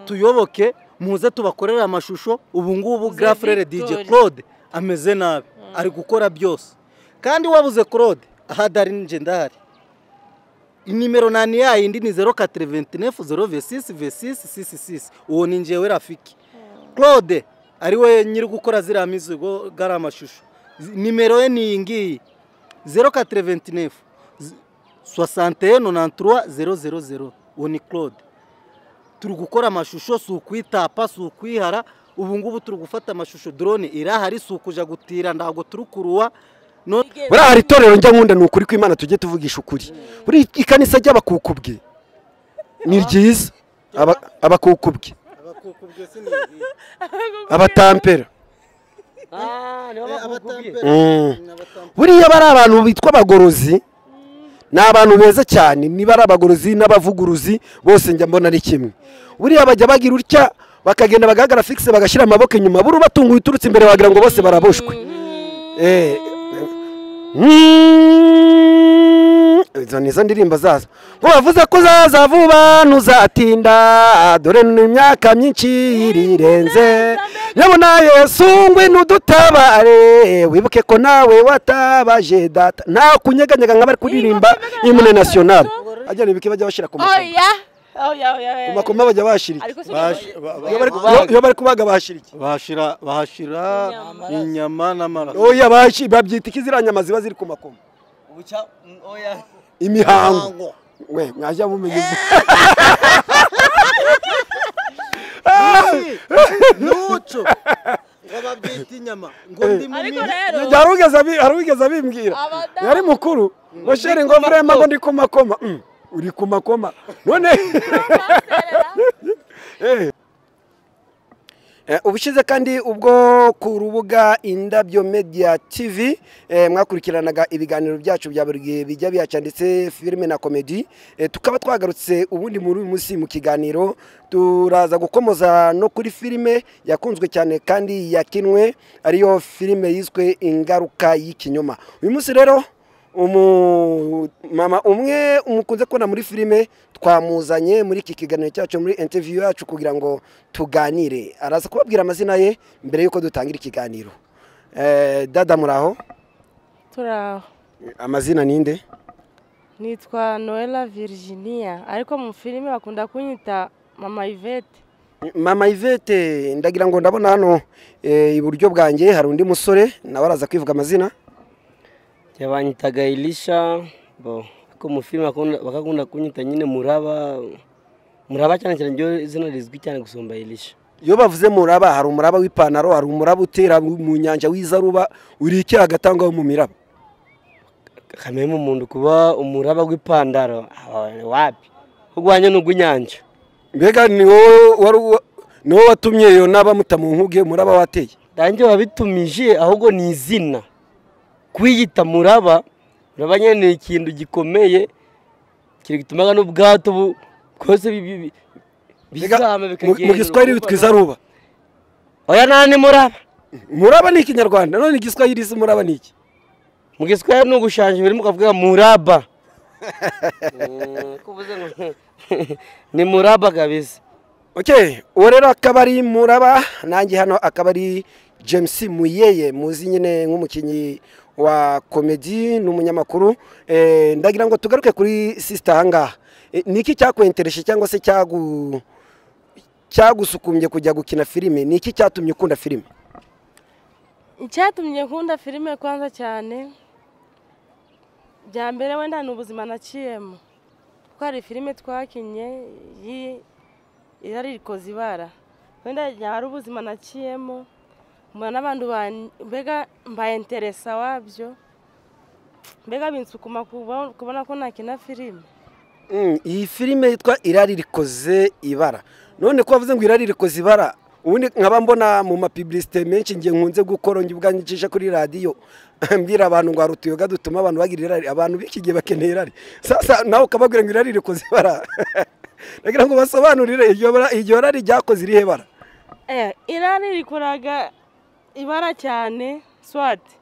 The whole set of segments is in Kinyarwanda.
mutuyoboke muze tubakorere amashusho ubu ngubu gafurere dj claude ameze nabi ari gukora byose kandi wabuze claude ahadari ninjye ndahari inimero nani yayindi ni zeru katire venti nefu zeru vesisi vesisi sisi sisi uwo ni njyewe rafiki claude ari we nyiri gukora ziriya mizigo gari amashusho nimero ye ni iyi ngiyi zeru katire venti nefu sosante nonanturuwa zeru zeru zeru uwo ni claude turi gukora amashusho si ukwitapa si ukwihara ubu ngubu turi gufata amashusho drone irahari si ukuja gutira ntabwo turi kuruwa none burahari itorero njya nkunda ni ukuri kw'imana tujye tuvugisha ukuri buri ikanisa ry'abakukubwe ni ryiza Aba- abakukubwe abatampera Mm. buriya bari abantu bitwa abagorozi ni abantu beza cyane niba ari abagorozi n'abavuguruzi bose njya mbona ari kimwe buriya bajya bagira utya bakagenda bagahagarara fikise bagashyira amaboko inyuma buri ubatunguye uturutse imbere wagira ngo bose baraboshwe Eh, mm, izo ni zo ndirimbo zazo ngo bavuze ko uzaza vuba ntuzatinda dore ni imyaka myinshi irirenze nyabona yesu ngwino udutabare wibuke ko nawe watabaje data nta kunyeganyega nk'abari kuririmba imune nasiyonari bajya bibuke bajya bashyira ku makoma oya oya oya ku makoma bajya bashyira iki ariko se bash- ba- ba- Iyo bari- iyo- iyo bari kubaga bashyira iki bahashira bahashira inyama n'amaraso oya bashi- babyita iki ziriya nyama ziba ziri ku makoma imihango we mwajya mumenya ibyo nuco ngo babyita inyama ngo ndimo ariko ni- rero Njye hari uwigeze abi- hari uwigeze abimbwira Abadamu. yari mukuru mosheri ngo vrema ngo ndi ku makoma Mm, uri ku makoma none Eh. Eh, ubushize kandi ubwo ku rubuga indabyo media tv eh, mwakurikiranaga ibiganiro byacu bya buri gihe bijya bihaca ndetse filime na komedi Eh, tukaba twagarutse ubundi muri uyu munsi mu kiganiro turaza gukomoza no kuri filime yakunzwe cyane kandi yakinwe ariyo filime yiswe ingaruka y'ikinyoma uyu munsi rero umumama umwe umukunze kubona muri filime twamuzanye muri iki kiganiro cyacu muri interview yacu kugira ngo tuganire araza kubabwira amazina ye mbere y'uko dutangira ikiganiro Eh, dada muraho turaho amazina ninde nitwa noella virginia ariko mu filime bakunda kunyita mama ivete mama ivete ndagira ngo ndabona hano eh, iburyo bwanjye hari undi musore nawe araza kwivuga amazina yabanyitaga irisha bo ariko mu filime bakunda- bakakunda kunyita nyine muraba muraba cyane cyane ryo izina rizwi cyane gusumba irisha iyo bavuze muraba hari umuraba w'ipantaro hari umuraba utera mu nyanja w'izaruba uri iki hagati aho ngaho mu miraba kamere mu muntu kuba umuraba w'ipantaro aba ni wapi urwanya ni urw'inyanja mbega ni wowe wari uwa- ni wowe watumye iyo naba mutamunkuge muraba wateye ndange wabitumije ahubwo ni izina kwiyita muraba muraba nyine ni ikintu gikomeye kiri gutuma n'ubwato bu- bwose bi- bi- bi- Mbega bizama mu- bikagenda mu giswahili ukumva- bitwa izaruba oya nani muraba muraba ni ikinyarwanda none igiswahili isi muraba ni iki mu giswahili ni ugushanja ibiri mukavuga muraba Eh, ko uvuze ngo ni muraba kabisa okay uwo rero akaba ari muraba nanjye hano akaba ari james muyeye muzi nyine nk'umukinnyi wa komedi n'umunyamakuru Eh, ndagira ngo tugaruke kuri sisita ahangaha Eh, ni iki cyakwentereshe cyangwa se cyagu cyagusukumye kujya gukina filime ni iki cyatumye ukunda filime icyatumye nkunda filime kwanza cyane bya mbere wenda ni ubuzima naciyemo kuko hari filime twakinye y'i- irari rikoze ibara wenda hari ubuzima naciyemo mbona n'abantu ban- mbega mbayenteresa wabyo mbega binsukuma kubo- kubona ko nakina filime Mm, iyi filime yitwa irari rikoze ibara none ko bavuze ngo irari rikoze ibara ubundi nkaba mbona mu mapibilisite menshi ngiye nkunze gukora njye ubwanjye ncisha kuri radiyo mbwira abantu ngo hari utuyoga dutuma abantu bagira irari abantu b'iki gihe bakeneye irari sasa nawe ukababwira ngo irari rikoze ibara nagira ngo basobanurire iryo bara- iryo rari ryakoze irihe bara Eh, irari rikoraga ibara cyane swati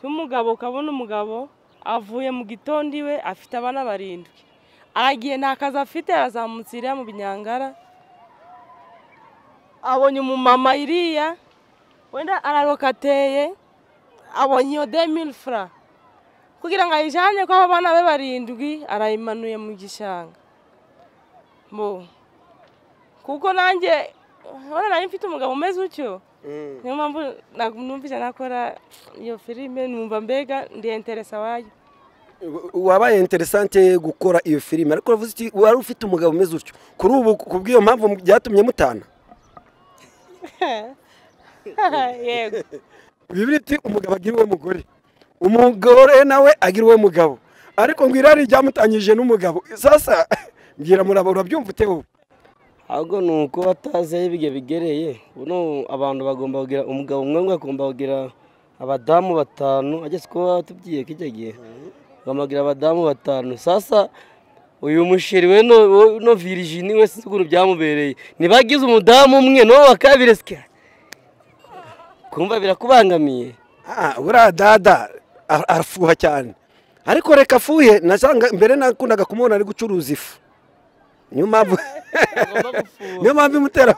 y'umugabo ukabona umugabo avuye mu gitondo iwe afite abana barindwi aragiye nta kazi afite yazamutse iriya mu binyangara abonye umumama iriya wenda araroka ateye abonye iyo demiri fura kugira ngo ayijyane ko abana be barindwi arayimanuye mu gishanga Mu- kuko nanjye urabona nari mfite umugabo umeze utyo niyo mpamvu ntabwo numvise nakora iyo filime numva mbega ndiyenteresa wayo wabaye interesante gukora iyo filime ariko uravuze uti wari ufite umugabo umeze utyo kuri ubu ku bw'iyo mpamvu byatumye mutana yego bibiri iti umugabo agira uwe mugore umugore nawe agira uwe mugabo ariko ngo irari ryamutanyije n'umugabo sasa mbwira murabo urabyumva ute wowe ahubwo ni uko batazi aho ibyo bigereye buno abantu bagomba kugira umugabo umwe umwe agomba kugira abadamu batanu ageze kuba watubwiye ko icyo gihe agomba kugira abadamu batanu sasa uyu musheri we no wo- no virijini we sinzi ukuntu byamubereye ntibagize umudamu umwe n'uwo wa kabiri sika kumva birakubangamiye Ah, buriya dada ara- arafuha cyane ariko reka afuye nasanga mbere nakundaga kumubona ari gucuruza ifu niyo mpamvu niyo mpamvu imutera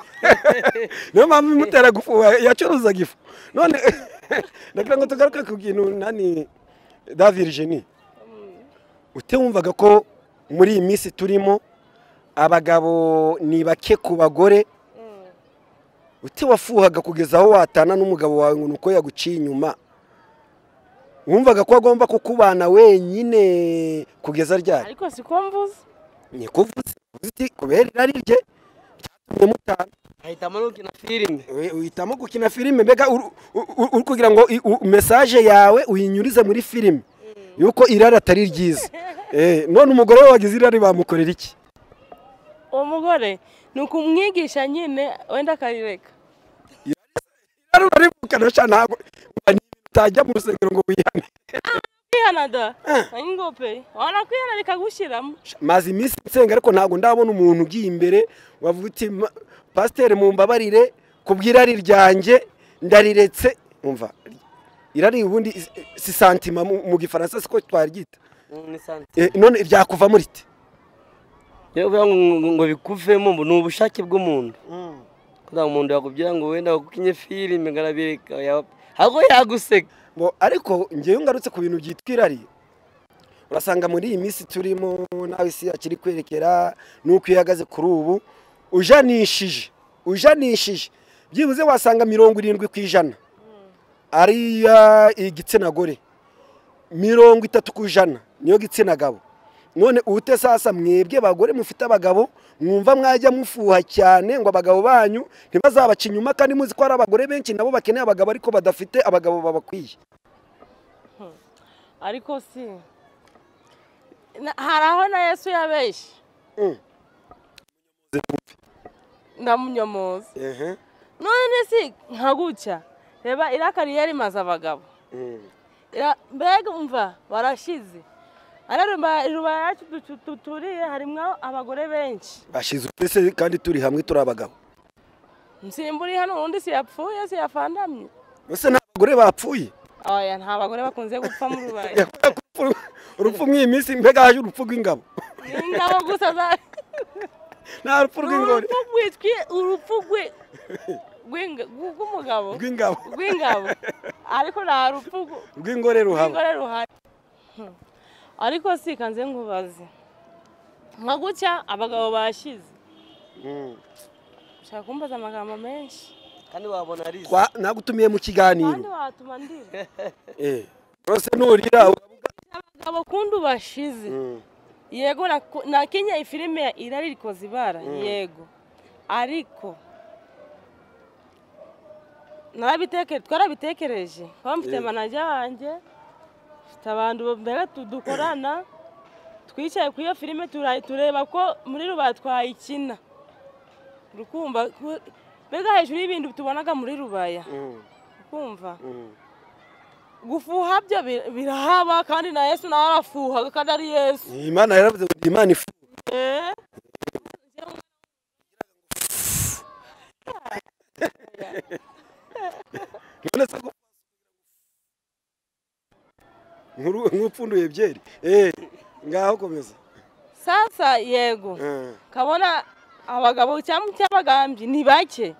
niyo mpamvu imutera gufuha yacuruzaga ifu none ndagira ngo tugaruke ku kintu nani da virijini utewumvaga ko muri iyi minsi turimo abagabo ni bake ku bagore uti wafuhaga kugeza aho watana n'umugabo wawe ngo ni uko yaguciye inyuma wumvaga ko agomba kukubana wenyine kugeza ryari ariko siko mvuze ni kuvuze uvuze uti kubera irari rye cyatumye mutana ahitamo n'ukina filime We- uhitamo gukina filime mbega uru- u- u- uri kugira ngo i- u- mesaje yawe uyinyurize muri filime yuko irari atari ryiza Eh, none umugore we wagize irari bamukorera iki uwo mugore ni ukumwigisha nyine wenda akarireka irari urarivukana sha ntabwo utajya mu rusengero ngo wihane kwihanada ngope wanakwihana bikagushyiramo maze iminsi nsenga ariko ntabwo ndabona umuntu ugiye imbere wavuga uti "Ma- pasiteri mumbabarire kubw'irari ryanjye ndariretse umva irari ubundi is- si santima mu mu gifaransa siko twaryita ni santi Eh, none ryakuva muri te rero kugira ngo ngo bikuvemo ngo ni ubushake bw'umuntu kugira ngo umuntu yakubwira ngo wenda wakukinye filime ngarabireka ahubwo yaguseka Ngo ariko ngewe ngarutse ku bintu byitwa irari urasanga muri iyi minsi turimo nawe isi yacu iri kwerekera n'uko iyo ihagaze kuri ubu ujanishije ujanishije byibuze wasanga mirongo irindwi ku ijana ari iya igitsina gore mirongo itatu ku ijana niyo gitsina gabo none ute sasa mwebwe bagore mufite abagabo mwumva mwajya mufuha cyane ngo abagabo banyu ntibazabaca inyuma kandi muzi ko hari abagore benshi nabo bakeneye abagabo ariko badafite abagabo babakwiye ariko si Na- hari aho na yesu yabeshye Mm. ndamunyomoza Ehe. none si nka gutya reba iriya kariyeri imaze abagabo Mm. Ira- mbega umva barashize ariya ruba- ruba yacu dutu- duturiye harimo abagore benshi bashize utese kandi turi hamwe turi abagabo nsimburi hano ubundi siyapfuye siyafandamye ese nta bagore bapfuye oya nta bagore bakunze gupfa mu rubaye urupfu mw'iyi minsi mbega haje urupfu rw'ingabo ni ingabo gusa za nta rupfu rw'ingore urupfu rwitwi urupfu rwi- rw'inga- rw- rw'umugabo rw'ingabo rw'ingabo ariko nta rupfu rw- rw'ingore ruhaba rw'ingore ruhari Hmm. ariko si kanze nkubaze nka gutya abagabo bashize Mm. ushaka kumbaza amagambo menshi kandi wabona ari izi. Twa- nagutumiye mu kandi kiganiro watuma ndira Eh. rwose nurira abagabo kundi bashize Mm. yego naku- nakinnye ifilime ya irari rikoze ibara yego ariko narabitekereje twarabitekereje kuba mfite manaja wanjye mfite abantu mbega tu- dukorana twicaye ku iyo filime turayi- tureba ko muri rubara twayikina rukumva ku- mbega hejuru y'ibintu tubonaga muri rubaya Mm. kumva Mm. gufuha byo bir- birahaba kandi na yesu nawe arafuhaga kandi ari yesu imana yaravuze ngo ndi imana ifu Eh? none se ko- Nk'uru- nk'upfunduye byeri Eh, ngaho komeza sasa yego Eh. kabona abagabo cyangwa cy'abagambyi ni bake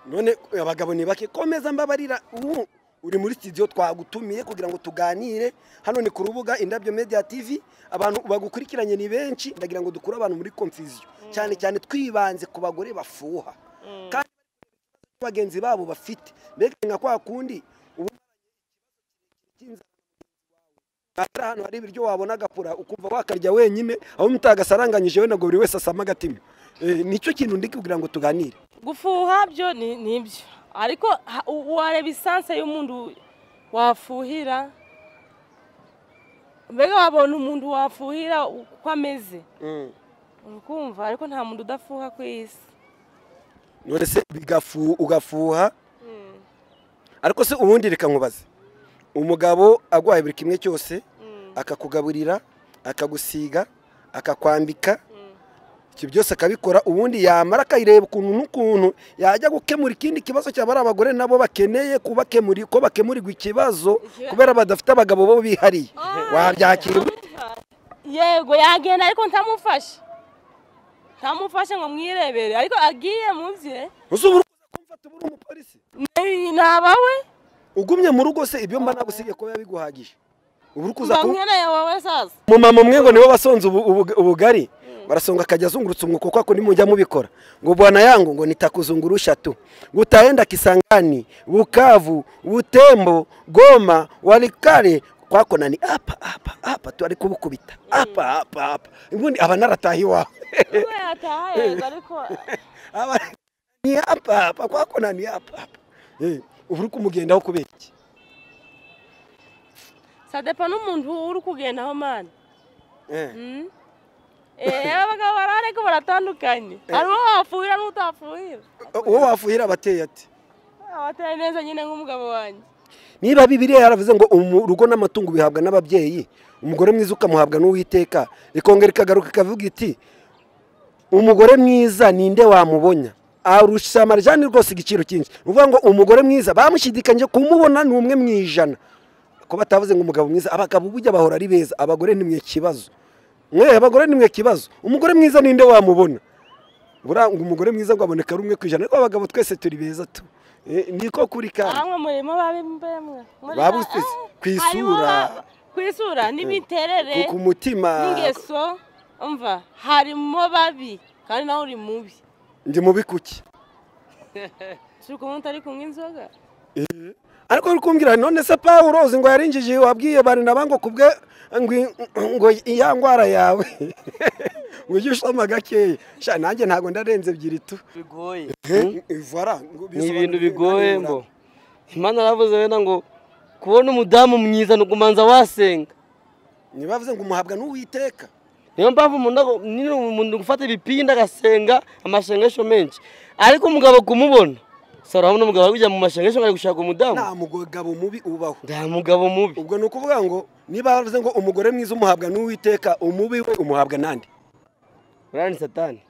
none abagabo ni bake komeza mbabarira ubu uri muri studio twagutumiye kugira ngo tuganire hano ni ku rubuga indabyo media tv abantu bagukurikiranye ni benshi ndagira ngo dukure abantu muri confusion cyane cyane twibanze ku bagore bafuha kandi bagenzi babo bafite mbega nka kwa kundi ubu hari hano hari ibiryo wabona agapura ukumva wakarya wenyine aho mutagasaranganyije we ntabwo buri wese asama agatima Eh, nicyo kintu ndi kugira ngo tuganire gufuha byo ni ni ibyo ariko ha- u- wareba isanse y'umuntu wafuhira mbega wabona umuntu wafuhira uko ameze urukumva ariko nta muntu udafuha ku isi none se bigafu ugafuha ariko se ubundi reka nkubaze umugabo agwaye buri kimwe cyose akakugaburira akagusiga akakwambika ibyo byose akabikora ubundi yamara akayireba ukuntu n'ukuntu yajya gukemura ikindi kibazo cyaba ari abagore nabo bakeneye kubakemura ko bakemurirwa ikibazo kubera badafite abagabo bo bihariye wabyakira ute? yego yagenda ariko ntamufashe ntamufashe ngo mwirebere ariko agiye mu bye uzi ubu uri kumfata ubu uri umupolisi ni- ni abawe ugumye mu rugo se ibyo mba nagusigaye kuba biguhagije ubu uri kuza ku bamwereye wowe sasa umumama umwe ngo nibo basonze ubu- ubu- ubugari barasonga akajya azungurutsa umwuko kuko ako nimujya mubikora ngo bwana yangu ngo nitakuzungurusha tu gutaenda kisangani bukavu butembo goma walikale kwakonani apa apa apa tu ari kubukubita apa apa apa ubundi aba narataha iwawe ubwo yataha yego ariko aba ni apa apa kwakonani apa apa Eh, ubu uri kumugendaho kubera iki sadepa n'umuntu uri kugendaho mani Eh. Mm. Eh, abagabo bari ariko baratandukanye hariho wafuhira n'utafuhira uwo wafuhira abateye ati abateye neza nyine nk'umugabo wanjye niba bibiriya yaravuze ngo umu- urugo n'amatungo bihabwa n'ababyeyi umugore mwiza ukamuhabwa n'uwiteka ikongera ikagaruka ikavuga iti umugore mwiza ninde wamubonya arusha amarijani rwose igiciro cyinshi ni ukuvuga ngo umugore mwiza bamushidikanyije kumubona ni umwe mu ijana ko batavuze ngo umugabo mwiza abagabo bujya bahora ari beza abagore ni mwe kibazo mwe abagore ni mwe kibazo umugore mwiza ninde wamubona buriya ngo umugore mwiza ngo aboneka rumwe ku ijana ariko abagabo twese turi beza tu Eh, niko kuri kandi ahamwe murimo babembemwe Muri- Babutse- Ah, ku isura. harimo ba- ku isura n'imiterere ku mutima n'ingeso umva harimo babi kandi nawe uri mubi ndi mubi kuki turi kumwe utari kunywa inzoga ariko uri kumbwira none se paul uzi ngo yarinjije wabwiye barinaba ngo kubwe ngo ngo iya ndwara yawe ujye ushoma gakeya sha nanjye ntabwo ndarenze ebyiri tu bigoye vara ni ibintu bigoye mbo imana yaravuze wenda ngo kubona umudamu mwiza ni ukumanza wasenga ntibavuze ngo umuhabwa n'uwiteka niyo mpamvu umuntu ago- nyine umuntu gufata ibipinda agasenga amashengesho menshi ariko umugabo kumubona sara urabona umugabo ari kujya mu mashengesho ngo ari gushaka umudamu nta mugabo mubi ubaho nta mugabo mubi ubwo ni ukuvuga ngo niba bavuze ngo umugore mwiza umuhabwa n'uwiteka umubi we umuhabwa n'andi uriya ni satani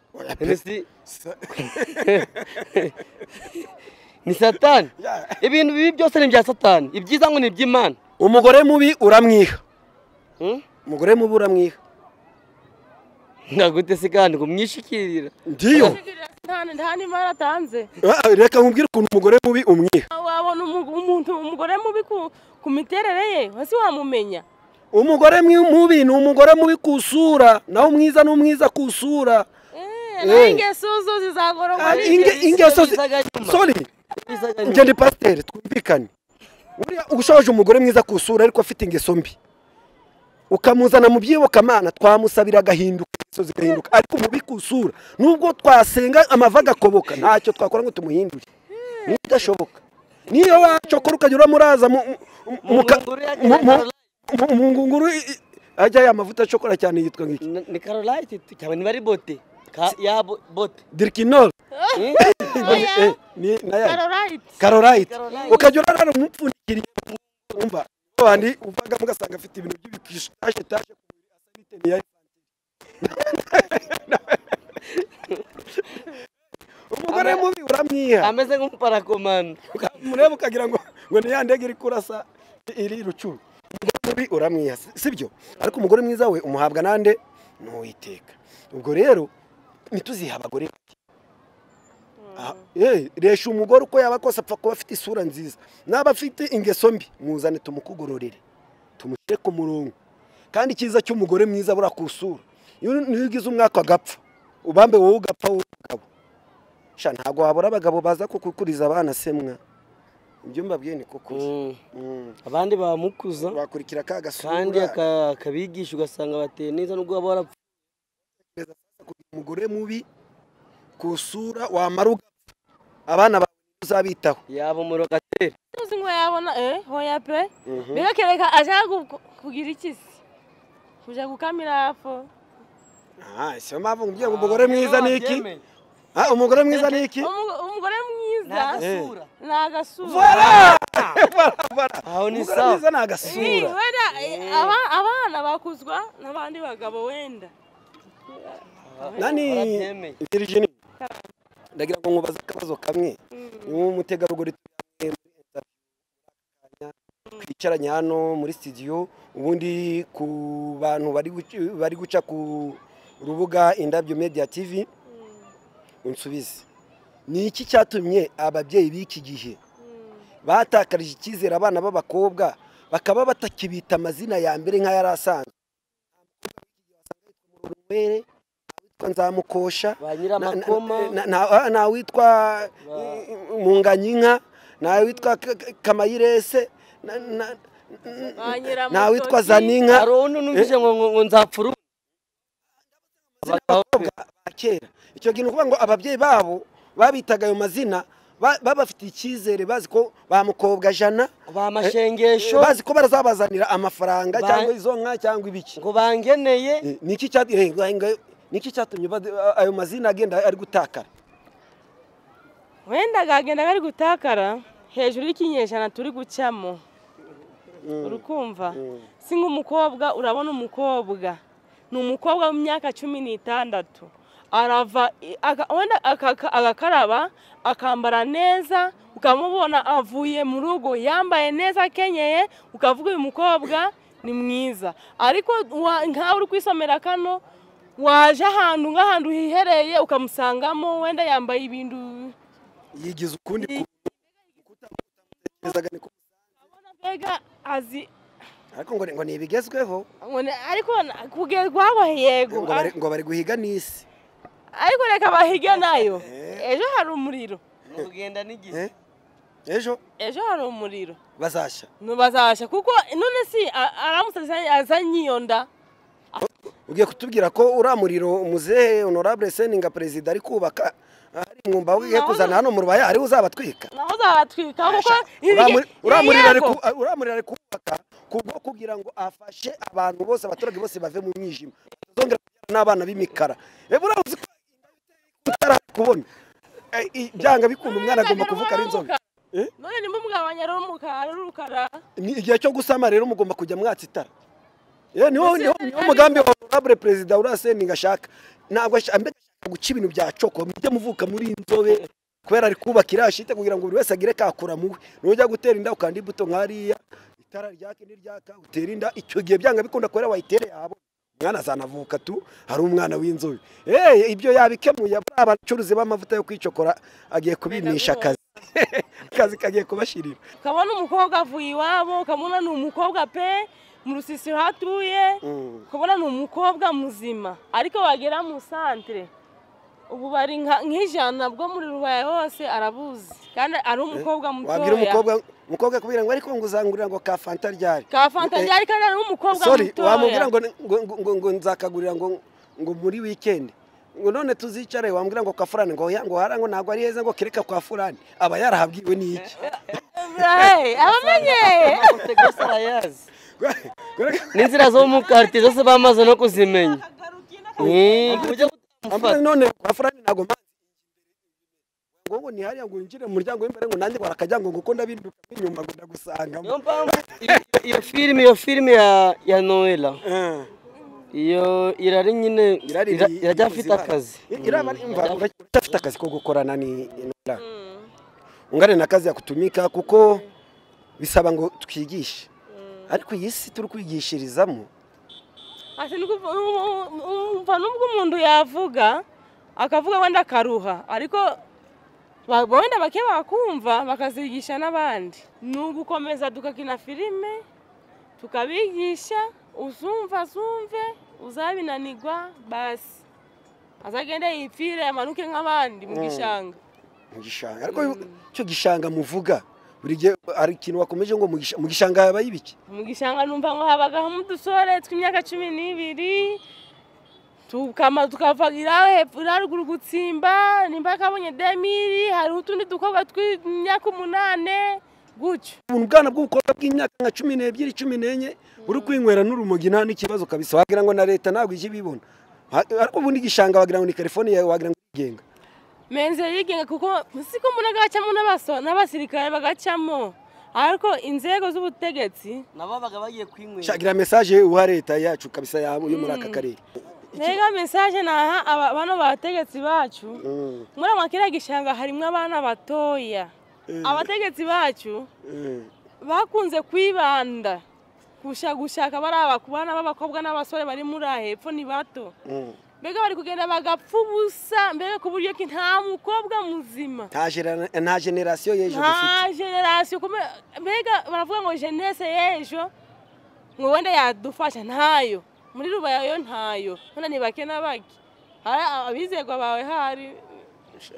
Ese si- ni satani ibintu bibi byose ni ibya satani ibyiza ngo ni iby'imana umugore mubi uramwiha Hmm? umugore mubi uramwiha ndagute se kandi kumwishikirira ndiyo nta- nta n'imari atanze Ah, reka nkubwire ukuntu umugore mubi umwiha wabona umu- umuntu umugore mubi ku- ku miterere ye wasi wamumenya umugore mwi- mubi ni umugore mubi ku isura naho umwiza ni umwiza ku isura Eh, Eh. n'ingeso zo zizagororwa Ah, n'ibyo inge- bisi. ingeso zi- bizaga nyuma. sorry Bizaga nyuma. njye ndi pasiteri twumvikane buriya ushaje umugore mwiza ku isura ariko afite ingeso mbi ukamuzana mu byibokamana twamusabira agahinduka ingeso zigahinduka ariko mubi ku isura nubwo twasenga amava agakoboka ntacyo twakora ngo tumuhindure nidashoboka niyo wacokora ukajya uramuraza mu mu- mu- Mu ngunguru ya mu- mu- Caroline. mu- mu ngunguru i- i- ajya ya mavuta acokora cyane yitwa nk'iki Ni- ni karolite cyangwa niba ari bote Ka- ya bo- bote dirikinoro Hmm? Oya, ni nayo Carolite. karorayiti Karolite. ukajya urarara umupfundikiriye wumva abandi uvaga mugasanga afite ibintu by'ibikisha taje taje niya umugore Ama- mubi uramwiha ameze nk'umuparakomanda murebe ukagira ngo ngo ni ya ndege iri kurasa iri rucuru umugore mubi uramwiha si- sibyo ariko umugore mwiza we umuhabwa nande ni uwiteka ubwo rero ntituzihe abagore Aha, eh, resha umugore uko yaba kose apfa kuba afite isura nziza n'aba afite ingeso mbi muzane tumukugororere tumushyire ku murongo kandi icyiza cy'umugore mwiza buriya ku isura iyo niyo ugize umwaka agapfa ubambe wowe ugapfa wowe umugabo sha ntabwo wabura abagabo baza kukukuriza abana semwa ibyo mbabwiye ni kukuza Mm. Mm. abandi bamukuza bakurikira ka gasura kandi aka- akabigisha ugasanga bateye neza nubwo waba warapfuye umugore mubi ku isura wamara ugapfa abana bawe uzabitaho yaba umuriro agatera tuzi ngo yabona eh hoya pe birakereka ashaka ku- kugira iki se kuja gukamira hapo Ah, siyo mpamvu nkubwira ngo umugore mwiza ni iki Abyemeye. Ah, umugore mwiza ni iki Umu- umugore mwiza Ntagasura. ni agasura Voilà! aho ni umugore sawa mwiza ni Eh, agasura wenda eh, aba- abana bakuzwa n'abandi bagabo wenda nani Barabyemeye. Virginie ndagira ngo nkubaze akabazo kamwe ni umutegarugori tujyanye muri interview, twicaranye hano muri studio ubundi ku bantu bari guc- bari guca ku rubuga indabyo media tv unsubize ni iki cyatumye ababyeyi b'iki gihe batakarije icyizere abana b'abakobwa bakaba batakibita amazina ya mbere nk'ayari asanzwe Murorunkwere, nta witwa nzamukosha na- ba nyiramakoma na- na- nta witwa Ba- munganyinka nta witwa K- K- kamayirese na- na- Banyira nta mu witwa ntoki. zaninka hari undi numvise ngo ngo- ngo nzapfura ubu. Abagabo be. ba kera icyo gihe ni ukuvuga ngo ababyeyi babo babitaga ayo mazina ba- babafitiye icyizere bazi ko ba mukobwa jana ba mashengesho bazi ko barazabazanira amafaranga Ba- cyangwa izo nka cyangwa ibiki ngo bangeneye Eh, niki cyat- eh, ngaho- ngaho- niki cyatumye bad- a- ayo mazina agenda ari gutakara wenda gagenda gari gutakara hejuru y'ikinyejana turi gucamo urukumva si nk'umukobwa urabona umukobwa ni umukobwa w'imyaka cumi n'itandatu arava i- aka- wenda akaka- agakaraba akambara neza ukamubona avuye mu rugo yambaye neza akenyeye ukavuga uyu mukobwa ni mwiza ariko wa- nkawe uri kwisomera kano waje ahantu nk'ahantu hihereye ukamusangamo wenda yambaye ibintu yigize ukundi ku- kutamutekerezaga ni ko- mbega azi ariko ngo ni- ngo ni ibigezweho ngo ni- ariko na- kugerwa aho yego ngo bari- ngo bari guhiga n'isi ariko reka bahige nayo ejo hari umuriro kugenda n'igihe Eh? ejo ejo hari umuriro bazashya ntibazasha kuko none si a- aramutse azanye- azanye iyo nda ugiye kutubwira ko uriya muriro umuzehe honorable seninga perezida ari kubaka ari mwumba we Naho- kuzana hano mu rubaya ariwe uzabatwika naho zabatwika kuko Uriya muri- uriya muriro ari yego. ku- uriya muriro ari kubaka kubwo kugira ngo afashe abantu bose abaturage bose bave mu mwijima batazongera kubyara n'abana b'imikara ebu uriya uzi ko utari kubona Eh, i- byanga bikunda umwana agomba kuvuka ari inzobe Eh? none nimba umugabanya ari umukara ari urukara Ni igihe cyo gusama rero mugomba kujya mwatsa itara Eh, niwo niwo Ese- niwo mugambi wa honorable perezida uriya seninga ashaka ntabwo ashaka mbega ashaka guca ibintu bya coko mujye muvuka muri inzobe kubera ari kubaka iriya shite kugira ngo buri wese agire kakura muwe nujya gutera inda ukanda imbuto nkariya itara ryaka n'iryaka utera inda icyo gihe byanga bikunda kubera wayitere yabo umwana azanavuka tu hari umwana w'inzobe eh ibyo yabikemuye buriya abacuruzi b'amavuta yo kwicokora agiye kubimisha akazi akazi kagiye kubashirira ukabona umukobwa avuye iwabo ukabona ni umukobwa pe mu rusisiro hatuye Mm. ukabona ni umukobwa muzima ariko wagera mu santere ubu bari nka- nk'ijana bwo muri rubaya hose arabuzi kandi ari umukobwa mutoya wabwira umukobwa umukobwa kubwira ngo ariko ngo uzangurira ngo ka fanta ryari ka fanta Eh, ryari kandi ari umukobwa sorry wamubwira mutoya ngo ngo ngo, ngo nzakagurira ngo ngo muri weekend ngo none tuzicare wambwira ngo ka furani ngo ya ngo hara ngo ntabwo ari heza ngo kereka kwa furani aba yarahabwiwe n'iki Eh, abamenye amafoto yose arayazi n'inzira zo mu karitsiye zose bamaze no kuzimenya Eh, ku buryo Ambwira butamufata none kwa furani ntabwo mpazi ngo ngo ni hariya ngo winjire mu muryango w'imbere ngo nanjye warakajya ngo ngo ndabiruka inyuma ngo niyo ndagusangamo mpamvu iyo- iyo filime iyo filime ya ya noella Eh. iyo irari nyine Irari ira- ni- iracyafite ni- akazi iraba imva uracyafite akazi ko gukorana ni inora ungane na kazi yakutumika kuko bisaba ngo twigishe ariko iyi si turi kwigishirizamo Ati ni ukuv- u- u- umva nubwo umuntu yavuga akavuga wenda akaruha ariko Ba- wenda bake bakumva bakazigisha n'abandi ni ugukomeza dukakina filime tukabigisha uzumva zumve uzabinanirwa basi azagende yipfire amanuke nk'abandi mu gishanga mu gishanga ariko icyo gishanga muvuga buri gihe hari ikintu wakomeje ngo mu gisha- mu gishanga habayo ibiki mu gishanga numva ngo habagamo udusore tw'imyaka cumi n'ibiri tukama tukavagira hepfo na ruguru gutsimba nimba kabonye demiri hariho utundi dukobwa tw'imyaka umunane gutyo ubu bwana bw'ubukobwa bw'imyaka nka cumi n'ebyiri cumi n'enye uri kwinywera n'urumogi nta n'ikibazo kabisa wagira ngo na leta ntabwo ijya ibibona Ha- ariko ubundi igishanga wagira ngo ni telefone yawe wagira ngo irigenga menze yigenga kuko siko mbona agacamo n'abaso n'abasirikare bagacamo ariko inzego z'ubutegetsi nabo babaga bagiye kwinywera shagira mesaje uha leta yacu kabisa ya- yo muri aka karere mbega mesaje naha aba- bano bategetsi bacu Mm, muri ama kiriya gishanga harimo abana batoya abategetsi bacu mm. bakunze kwibanda gushaka gushaka bariya bana b'abakobwa n'abasore bari muri aha hepfo ni bato Mm. mbega bari kugenda bagapfa ubusa mbega ku buryo ki nta mukobwa muzima nta genera- nta generasiyo y'ejo dufite nta generasiyo kume- mbega baravuga ngo jenese y'ejo ngo wenda yadufasha ntayo muri rubayo ntayo none ni bake na bake hari abizerwa bawe hari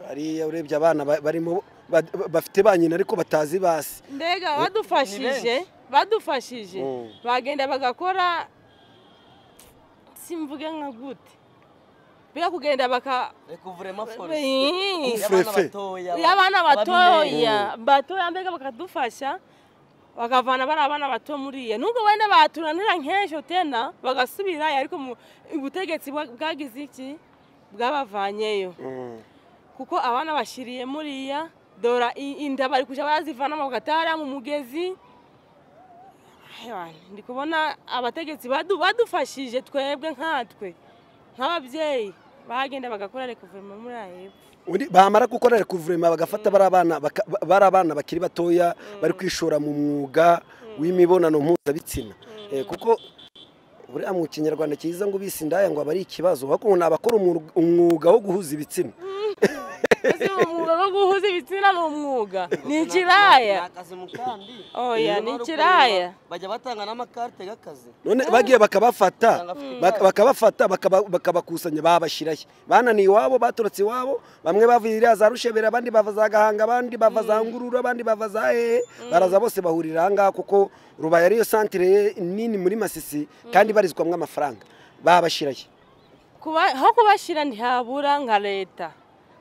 hariya urebye abana ba- barimo ba- bafite ba nyina ariko batazi basi mbega badufashije badufashije Mm. bagenda bagakora simvuge nka gute mbega kugenda baka rekuvurema Ii. Ufefe. iyo abana batoya batoya mbega bakadufasha bakavana bari abana bato muriya nubwo wenda baturanira nk'ejo tena bagasubira ariko mu- ubutegetsi bwa- bwagize iki bwabavanyeyo Mm. kuko abana bashiriye muriya dora i- inda bari kujya barazivanamo bagatara mu mugezi Aywa, ndi kubona abategetsi badu- badufashije twebwe nkatwe nk'ababyeyi bagenda bagakora rekuverinoma muri aha hepfo Undi- bamara gukora rekuvurema bagafata bari abana baka- ba- bari abana bakiri batoya bari kwishora mu mwuga w'imibonano mpuzabitsina Eh, kuko buriya mu kinyarwanda cyiza ngo ubise indaya ngo aba ari ikibazo ahubwo ngo ni abakora umwuga- umwuga wo guhuza ibitsina ese uwo mwuga wo guhuza ibitsina ni umwuga ni ikiraya akazi mu kandi Oya, ni ikiraya. bajya batanga n'amakarite y'akazi none bagiye bakabafata baka- bakabafata bakaba- bakabakusanya babashyirayo bananiye iwabo baturutse iwabo bamwe bava iriya za rushebera abandi bava za gahanga abandi bava za ngurura abandi bava za hehe baraza bose bahurira aha ngaha kuko rubaye ariyo santire nini muri masisi kandi ibarizwamo amafaranga babashyirayo Kuba- aho kubashyira ntihabura nka leta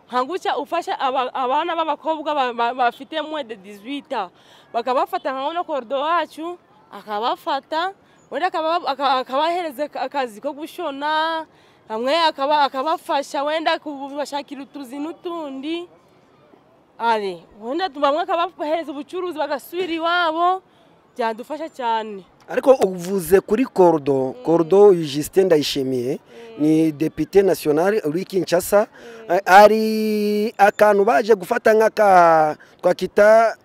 nka gutya ufasha aba- abana b'abakobwa ba- ba- bafite mwe de 18 ans, bakabafata nka uno korido wacu akabafata wenda akaba- aka- akabahereza aka- akazi ko gushona hamwe akaba- akabafasha wenda kubashakira utuzi n'utundi ari wenda bamwe akabahereza ubucuruzi bagasubira iwabo byadufasha cyane ariko uvuze kuri korudo korudo Justin ndayishimiye ni depite nasiyonari uri kinshasa Eh, hari akantu baje gufata nk'aka twakita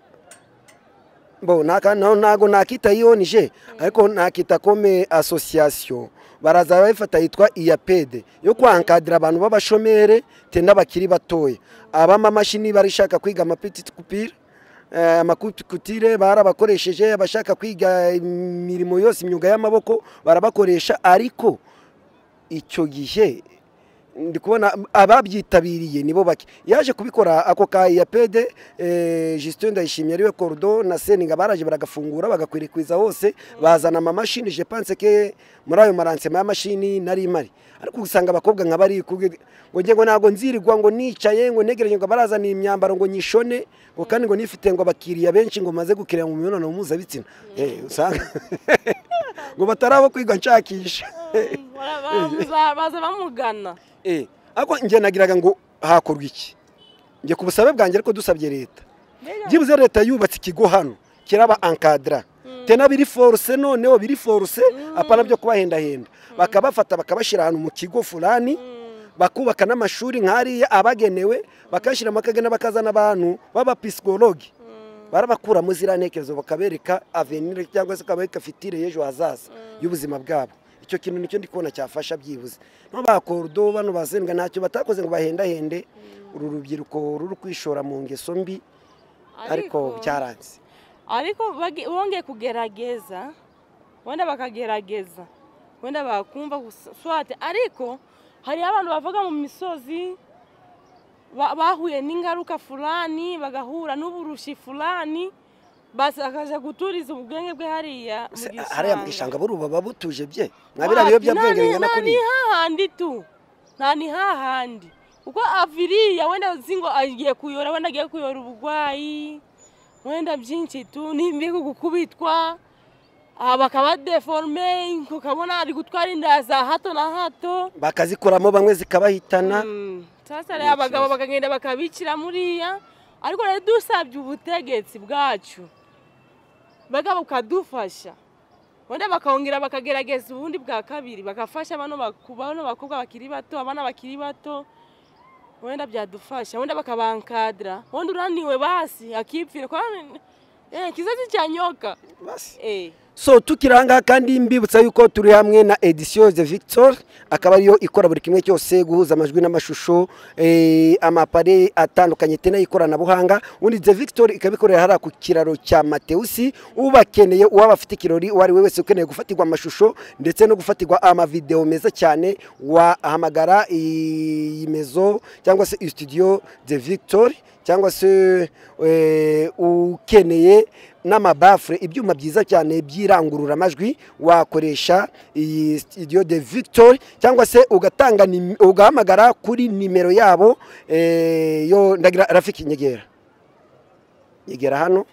bo naka- na- ntago nakita yiyonije ariko nakita kome asosiyasiyo baraza bayifata yitwa iyapede yo kwankadira abantu b'abashomere te n'abakiri batoya abamamashini barishaka kwiga amapetite kupire Eh, amakutire barabakoresheje abashaka kwiga imirimo yose imyuga y'amaboko barabakoresha ariko icyo gihe ndi kubona ababyitabiriye nibo bake yaje kubikora ako ka iyapede Justin ndayishimiye ariwe korudo na seninga baraje baragafungura bagakwirakwiza hose bazana amamashini je pense ke muri ayo maransema y'amashini nari mari ariko usanga abakobwa nka bari kubwe ngo njye ngo ntabwo nzirirwa ngo nicaye ngo negereje ngo barazana imyambaro ngo nyishone ngo kandi ngo nifite ngo abakiriya benshi ngo maze gukiriya mu mibonano mpuzabitsina Eh, usanga ngo batarabo kwiga nshakisha Bara- bara- baza bamugana Eh, ariko njye nagiraga ngo hakorwa iki njye ku busabe bwanjye ariko dusabye leta byibuze leta yubatse ikigo hano kiraba ankadira tena biri foruse noneho biri foruse apana byo kubahendahenda bakabafata bakabashyira ahantu mu kigo fulani bakubaka n'amashuri nk'ariya abagenewe bakashyiramo akagena bakazana abantu b'abapisikologi barabakuramo ziriya ntekerezo bakabereka avenire cyangwa se bakabereka fitire y'ejo hazaza y'ubuzima bwabo icyo kintu nicyo ndi kubona cyafasha byibuze no bakordo bano basembwa ntacyo batakoze ngo bahendahende uru rubyiruko ruri kwishora mu ngeso mbi ariko byaranze ariko bagi- bongeye kugerageza wenda bakagerageza wenda bakumva gusa- swate ariko hari abantu bavaga mu misozi ba- bahuye n'ingaruka fulani bagahura n'uburushi fulani basi akaja guturiza ubwenge bwe hariya mu Se- gishanga. hariya mu gishanga buruba baba butuje bye mwabira Wapi, biyobyabwenge nani- bingana nani kuriya hahandi tu nta ni hahandi kuko aviriya wenda uzi ngo agiye kuyora wenda agiye kuyora uburwayi wenda byinshi tu nimbigo gukubitwa aha bakaba deforme ukabona ari gutwara inda za hato na hato bakazikuramo bamwe zikabahitana Mm, sasa rero abagabo bakagenda bakabikira muriya ariko rero dusabye ubutegetsi bwacu baga bukadufasha wenda bakongera bakagerageza ubundi bwa kabiri bagafasha bano baku- bano bakobwa bakiri bato abana bakiri bato wenda byadufasha wenda bakabankadira wenda uraniwe basi akipfira kwani eh, kizazi cya nyoka basi eh. so tukiri ahangaha kandi mbibutsa yuko turi hamwe na edisiyo de victor akaba ariyo ikora buri kimwe cyose guhuza amajwi n'amashusho eh, amapare atandukanye te n'ikoranabuhanga ubundi de victor ikaba ikorera hariya ku kiraro cya matewusi ubakeneye uwaba afite ikirori uwo ari we wese ukeneye gufatirwa amashusho ndetse no gufatirwa amavidewo meza cyane wahamagara iyi mezo cyangwa se iyi studio de victor cyangwa se eh, ukeneye n'amabafure ibyuma byiza cyane by'irangururamajwi wakoresha iyi studio de victor cyangwa se ugatanga nim- ugahamagara kuri nimero yabo eh, yo ndagira rafiki nyegera nyegera hano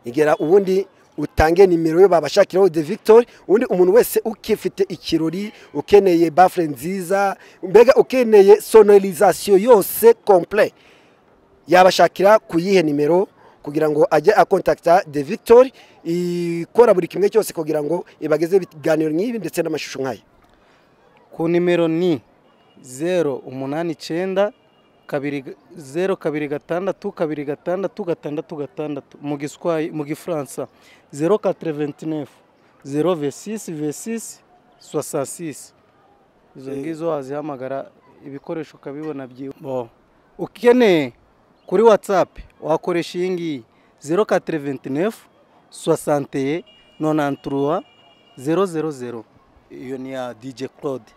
nyegera ubundi utange nimero yo babashakiraho de victor ubundi umuntu wese ukifite ikirori ukeneye bafure nziza mbega ukeneye sonorizasiyo yose komple yabashakira ku yihe nimero kugira ngo ajye akontakita de victor ikora buri kimwe cyose kugira ngo ibagezeho ibiganiro nk'ibi ndetse n'amashusho nk'aya ku nimero ni zeru umunani icyenda kabiri ga- zeru kabiri gatandatu kabiri gatandatu gatandatu gatandatu mu giswayi mu gifaransa zeru katerevenitinefu zeru vesisi vesisi swasasisi izo ngizo wazihamagara ibikoresho ukabibona byiwe Bo. ukeneye kuri watsapu wakoresha iyi ngiyi zeru katerevenitinefu swasanteye nonanturuwa zeru zeru zeru iyo ni ya dj claude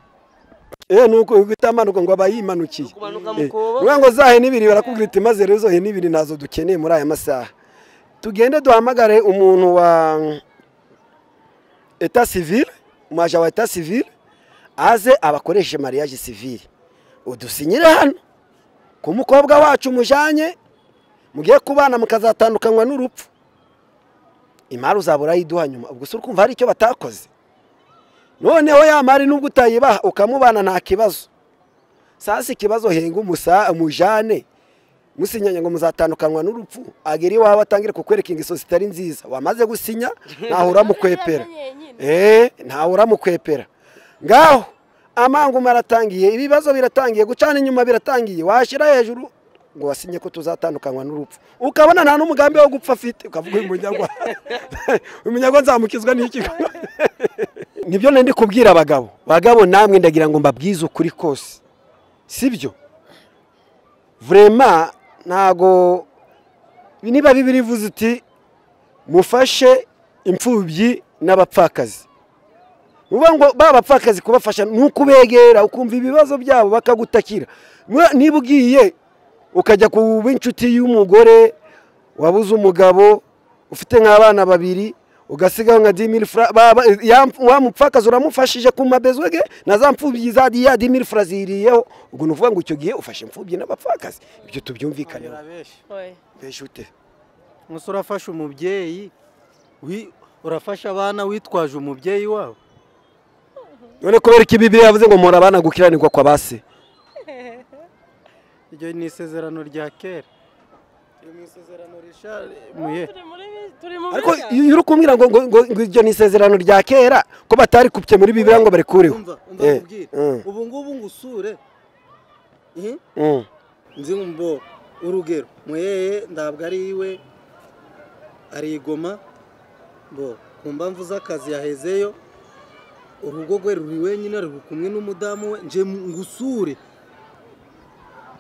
eee nuko utamanuka ngo aba yimanukiye kumanuka mu Eh, kobo. uvuga ngo zahe n'ibiri barakubwira uti maze rero zohe n'ibiri ntazo dukeneye muri aya masaha tugende duhamagare umuntu wa eta sivile umaja wa eta sivile aze abakoreshe mariage sivile udusinyire hano ku mukobwa wacu mujanye mugiye kubana mukazatandukanywa n'urupfu imari uzaba urayiduha nyuma ubwo si urumva hari icyo batakoze noneho ya mari nubwo utayibaha ukamubana nta kibazo sasa ikibazo henga umusa mujane musinyanya ngo muzatandukanywa n'urupfu agera iwawe atangire kukwereka ingeso zitari nziza wamaze gusinya ntaho uramukwepera eee ntawe uramukwepera ngaho amanguma aratangiye ibibazo biratangiye gucana inyuma biratangiye washyira hejuru ngo wasinye ko tuzatandukanywa n'urupfu ukabona nta n'umugambi wo gupfa afite ukavuga uyu munyagwa uyu munyagwa nzamukizwa n'iki nibyo nari ndi kubwira abagabo bagabo namwe ndagira ngo mbabwize ukuri kose sibyo vurema ntago niba bibiri ivuze uti mufashe imfubyi n'abapfakazi uvuga ngo ba bapfakazi kubafasha ni ukubegera ukumva ibibazo byabo bakagutakira Mwa- niba ugiye ukajya ku b'inshuti y'umugore wabuze umugabo ufite nk'abana babiri ugasigaho nka dimiri fura baba- ya- wa mupfakazi uramufashije ku mabezwe ge na za mfubyi za ya dimiri fura ziriyeho ubwo ni ukuvuga ngo icyo gihe ufashe imfubyi n'abapfakazi ibyo tubyumvikaneho Oye. mbese ute Musa urafasha umubyeyi wi- urafasha abana witwaje umubyeyi wawe none kubera ko ibibiri yavuze ngo mpora abana gukiranirwa kwa base iryo ni isezerano rya kera Iryo ni isezerano risha muye Turi muri bi- turi mu ariko biga. iyo uri kumbwira ngo ngo ngo ngo iryo ni isezerano rya kera ko batari kupye muri bibiliya ngo barikureho umva umva Eh, nkubwire mm. ubu ngubu ngusure Eh, Mm. nzi ngo urugero muyeye ntabwo ari iwe arigoma bo ku mpamvu z'akazi yahezeyo urugo rwe ruri wenyine ruri kumwe n'umudamu we nje ngusure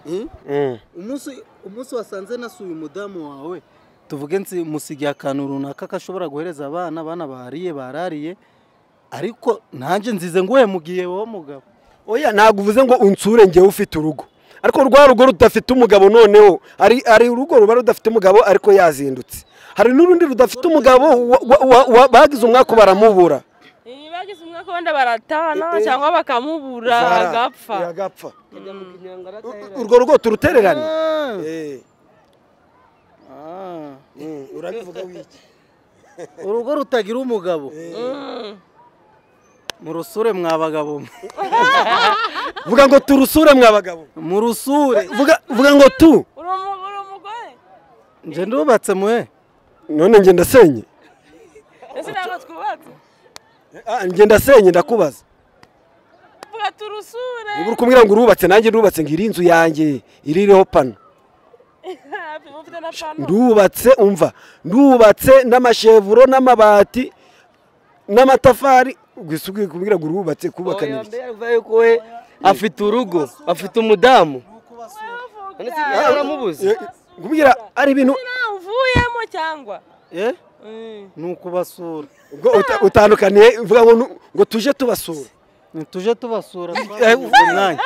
Eh? umunsi umunsi wasanze nasuye umudamu wawe tuvuge nsi musigiye akantu runaka kashobora guhereza abana abana bariye barariye ariko nanjye nzize nguhe mu gihe wowe mugabo oya ntabwo uvuze ngo unsure ngewe ufite urugo ariko rwa rugo rudafite umugabo noneho hari hari urugo ruba rudafite umugabo ariko yazindutse hari n'urundi rudafite umugabo wa- wa- wa- wa- bagize umwaka baramubura Iyi bagize umwaka wenda baratana cyangwa bakamubura agapfa agapfa kajya mu kinyangara urwo rugo turutererane Ah, Eh, ah. mm, urabivuga wiki urugo rutagira umugabo Mm. murusure mwa bagabo mwe. vuga ngo turusure mwa bagabo murusure vuga vuga ngo tu uri umu- uri umugore nje ndubatse mwe none njye ndasenye ese ntabwo twubatse Ah, njye ndasenye ndakubaza vuga turusure niba uri kumbwira ngo urubatse nanjye ndubatse ngo iri nzu yanjye iri iriho pano ufite na pano ndubatse umva ndubatse n'amashevuro n'amabati n'amatafari gusa ugiye kumbwira ngo urubatse kubakana iki yuko we afite urugo afite umudamu none se Vuga. yaramubuze Eh, kumbwira ari ibintu ntawe uvuyemo cyangwa eh Mm. ni ukubasura ubwo uta- utandukaniye uvuga ngo nu- ngo tuje tubasura tuje tubasura Eh, twabuze umwanya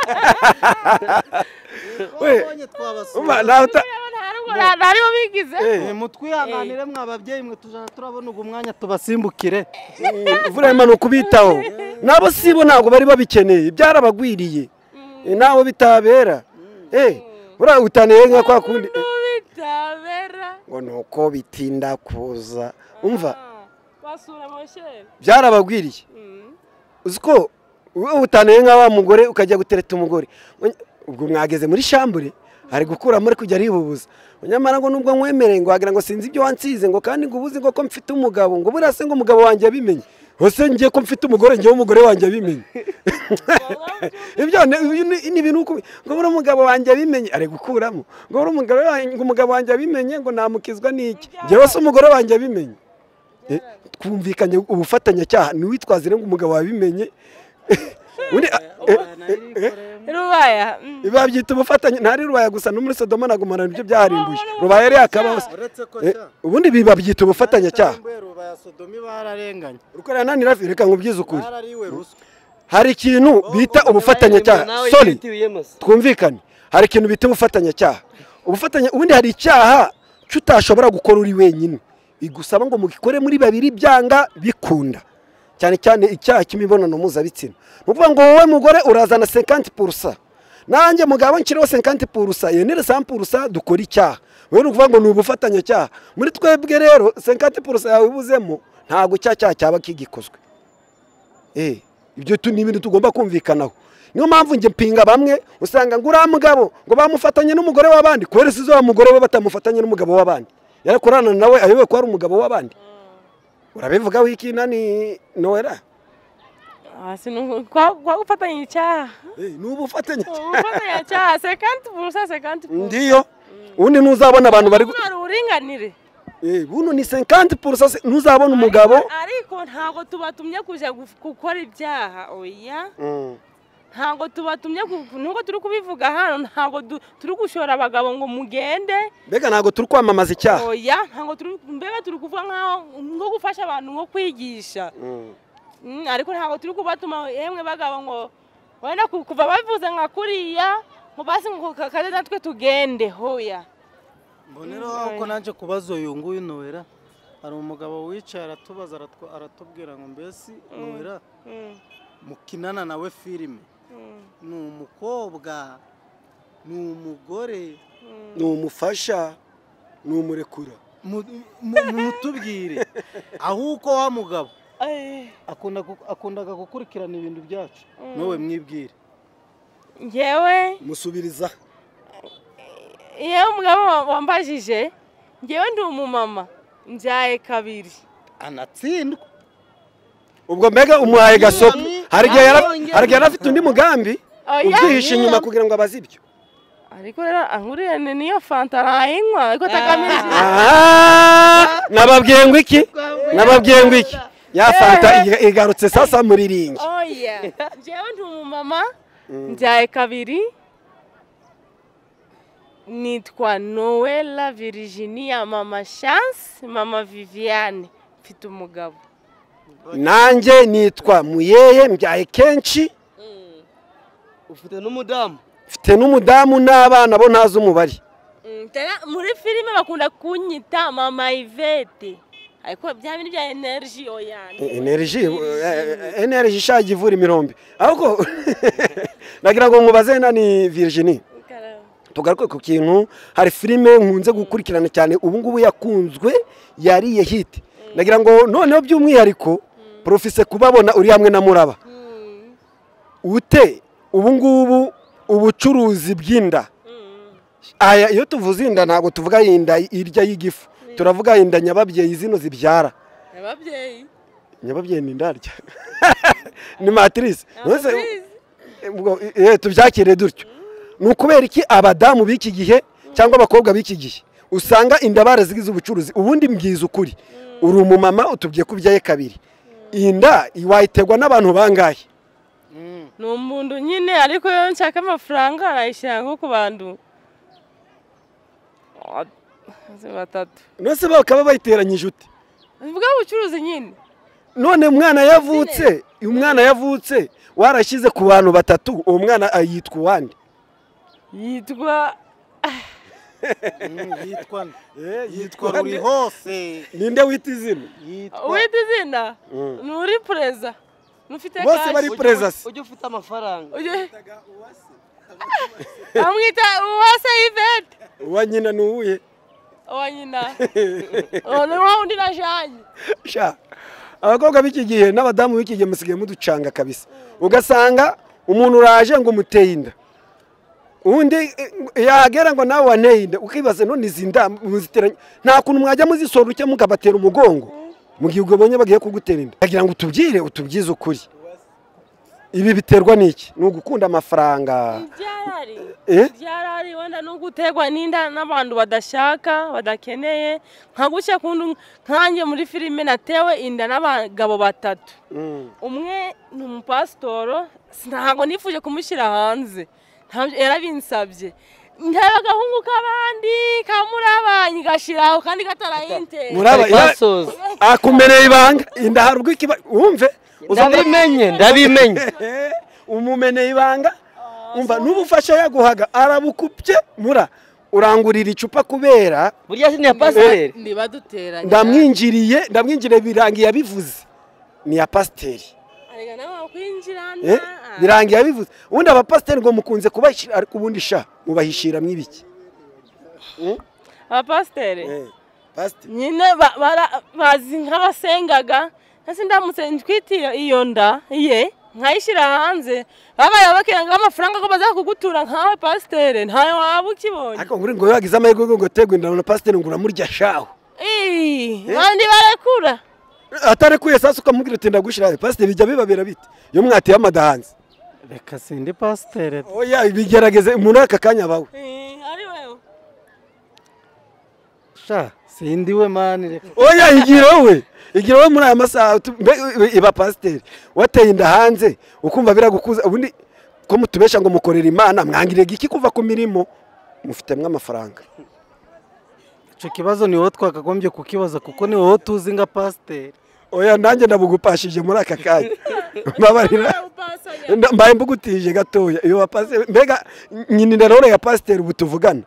Twabonye twabasura Umva, nawe uta- nta rugo nta- nta ribo bigize Eh, mutwihanganire mwa babyeyi mwe tuzajya turabona ugu mwanya tubasimbukire Eh, imvura ni ukubitaho nabo sibo ntabwo bari babikeneye byarabagwiriye Eh, ntaho bitabera eh buriya utaniye nka kwa kundi eh, bitabera ngo ni uko bitinda kuza umva Ah, basura mosheri byarabagwiriye Mm. uzi ko wowe utaniye nka wa mugore ukajya gutereta umugore Onya- ubwo mwageze muri shambure ari gukuramo ari kujya aribubuza nyamara ngo nubwo nkwemereye ngo wagira ngo sinzi ibyo wansize ngo kandi ngo ubuze ngo ko mfite umugabo ngo buriya se ngo umugabo wanjye yabimenye hose ngiye ko mfite umugore ngewe umugore wanjye yabimenye ibyo ni ni- ni ibintu uko ngo buriya umugabo wanjye yabimenye ari gukuramo ngo buriya umugabo wanjye- ngo umugabo wanjye yabimenye ngo namukizwa n'iki ngewe se umugore wanjye yabimenye Eh, twumvikanye ubufatanyacyaha ntiwitwaze ngo umugabo wabimenye undi a- eh, rubaya mm. babyita ubufatanye ntari rubaya gusa no muri sodoma na gomora nibyo byarimbuye rubaya yari yakabaho se. uretse ko Eh, ubundi bi- babyita ubufatanyacyaha ba sodomi bararenganye rukora nanira reka nkubwize ukuri barariwe ruswa hari ikintu bita ubufatanyacyaha sori twumvikane hari ikintu bita ubufatanyacyaha ubufatanya ubundi hari icyaha cy'utashobora gukora uri wenyine bigusaba ngo mugikore muri babiri byanga bikunda cyane cyane icyaha cy'imibonano mpuzabitsina ni ukuvuga ngo wowe mugore urazana sekanti purusa nanjye mugabo nshyireho sekanti purusa yenere sampu purusa dukora icyaha wowe ni ukuvuga ngo ni ubufatanyacyaha muri twebwe rero sekanti purusa yawe ibuzemo ntabwo cya cyaha cyaba kigikozwe Eh, ibyo tu- ni ibintu tugomba kumvikanaho niyo mpamvu njye mpinga bamwe usanga ngo uriya mugabo ngo bamufatanye n'umugore w'abandi kubera isizo wa mugore we batamufatanye n'umugabo w'abandi yarakorana nawe ayobewe ko ari umugabo w'abandi urabivuga wiki nani nowera Ah, sinu- kwa kwa gufatanya icyaha ni ubufatanye gufatanya icyaha sekanti burusa sekanti burusa ndiyo ubundi ntuzabona abantu bari gu- hari uburinganire Eh, buno ni 50 purusa ntuzabona umugabo ariko ntabwo tubatumye kujya guf- gukora ibyaha oya Mm. ntabwo tubatumye ku- nubwo turi kubivuga hano ntabwo du- turi gushora abagabo ngo mugende mbega ntabwo turi kwamamaza icyaha oya ntabwo turi mbega turi kuvuga nkaho nko gufasha abantu nko kwigisha Mm. Mm, ariko ntabwo turi kubatuma yemwe bagabo ngo wenda ku- kuva bavuze nka kuriya ngo basi ngo ka- kaze natwe tugende hoya mboneraho ko nanjye kubaza uyu nguyu nowera hari umugabo wicaye aratubaza aratw- aratubwira ngo mbese nowera Mm, mukinana nawe filime mm, ni umukobwa ni umugore ni umufasha ni umurekura mu- mu- mutubwire ahubwo wa mugabo eh, akunda gu- akundaga gukurikirana ibintu byacu Mm. nowe mwibwire njyewe musubiriza yewe umugabo wa- wambajije njyewe ndi umumama mbyaye kabiri anatsindwa ubwo mbega umuhaye gasopo hari igihe yara- Yabonye. hari igihe yari afite undi mugambi Oya, ubyihishe inyuma oya. kugira ngo abaze ibyo ariko rero anguriye ni- niyo fanta ntayinywa ariko atagamije Ah, nababwiye ngo iki nababwiye ngo iki ya fanta iga- igarutse sasa muriringi oya njyewe ndi umumama mbyaye kabiri nitwa noella virginia mama chance mama viviane mfite umugabo nanjye nitwa muyeye mbyaye kenshi ufite n'umudamu mfite n'umudamu n'abana bo ntazi umubare Mm, tena muri filime bakunda kunyita mama ivete ariko bya bintu bya energy oya ni- energy energy ishaje ivura imirombe ahubwo nagira ngo mubaze na ni virginie Karabo. tugaruke ku kintu hari filime nkunze gukurikirana cyane ubu ngubu yakunzwe yariye hiti nagira ngo noneho by'umwihariko profise kubabona uri hamwe na muraba Mm, ute ubu ngubu ubucuruzi bw'inda mm. aya iyo tuvuze inda ntabwo tuvuga inda irya y'igifu turavuga inda nyababyeyi zino zibyara ababyeyi nyababyeyi ni indarya ni matrice Nonese- Ababyeyi. ubwo, eh, tubyakire dutyo ni ukubera iki abadamu b'iki gihe cyangwa abakobwa b'iki gihe usanga inda barazigize ubucuruzi ubundi mbwiza ukuri uri umumama utubye kubyaye kabiri iyi nda wayitegwa n'abantu bangahe ni umuntu nyine ariko iyo nshaka amafaranga arayishyira nko ku bantu batatu nose bakaba bayiteranyije ute ni bw'ubucuruzi nyine none umwana yavutse umwana yavutse warashyize ku bantu batatu uwo mwana ah, yitwa uwande yitwa yitwa nde? yitwa yitwa ruri nde? hose ninde wita izina yitwa uwita izina Mm. ni uri perezida n'ufite Bose bari kashi Perezida se. ujya ufite amafaranga Uyu- bamwita uwase ivete uwa nyina ni uwuhe uwa nyina uwo ni wa undi na janye sha abakobwa b'iki gihe n'abadamu b'iki gihe musigaye muducanga kabisa ugasanga umuntu uraje ngo umuteye inda undi eh, yahagera ngo nawe wanteye inda ukibaza none izi nda muziteranye nta kuntu mwajya muzisoruke mukabatera umugongo mu gihe ubonye bagiye kugutera inda bagira ngo utubwire utubyize ukuri ibi biterwa n'iki ni ugukunda amafaranga ibyarari Eh? ibyarari wenda no gutegwa n'inda n'abantu badashaka badakeneye nka gutya kundu nkanjye muri filime natewe inda n'abagabo batatu Mm. umwe ni umupasitoro ntabwo nifuje kumushyira hanze ntabyo- yarabinsabye ntera agahungu k'abandi kamurabanye gashyiraho kandi katarayintera Muri- Uraba- Kari kasoza akumereye ibanga inda hari ubwo ikiba wumve uza muri- ndabimenye ndabimenye Eh, umumeneye ibanga umva n'ubufasha yaguhaga arabukupye mura urangurira icupa kubera burya si niya pasiteri ntibaduteranye ndamwinjiriye ndamwinjiriye birangiye yabivuze ni ya pasiteri arega nawe kwinjirana Eh, birangiye yabivuze ubundi abapasiteri ngo mukunze kubashyira ariko ubundi sha mubahishiramo ibiki abapasiteri Eh, pasiteri. nyine ba- bara- bazi nk'abasengaga ese ndamutse ntwite iyo- iyo nda ye nkayishyira hanze babaye bakenga amafaranga ko baza kugutura nkawe pasiteri ntayo waba ukibonye ariko ngo uri ngo wagize amahirwe yo gutegwa inda na pasiteri ngo uramurya shaho Ii, bandi barekura atarekuye sasa ukamubwira uti ndagushyira pasiteri bijya bibabera bite iyo mwateye amadahanzi reka sindi pasiteri oya bigerageze muri aka kanya abawe Ii, ari wewe sha sindi we mani reka oya igira wowe igira wowe muri aya masaha tu- mbe- iba pasiteri wateye inda hanze ukumva biragukuza ubundi ko mutubesha ngo mukorera imana mwangirega iki kuva ku mirimo mufitemwo amafaranga icyo kibazo ni wowe twakagombye kukibaza kuko ni wowe tuzi nka pasiteri oya nanjye ndabugupashije muri aka kanya mbabarira upasanya Nda- mbaye mbugutije gatoya iyo wapasi mbega nyina rero ya pasiteri ubu tuvugana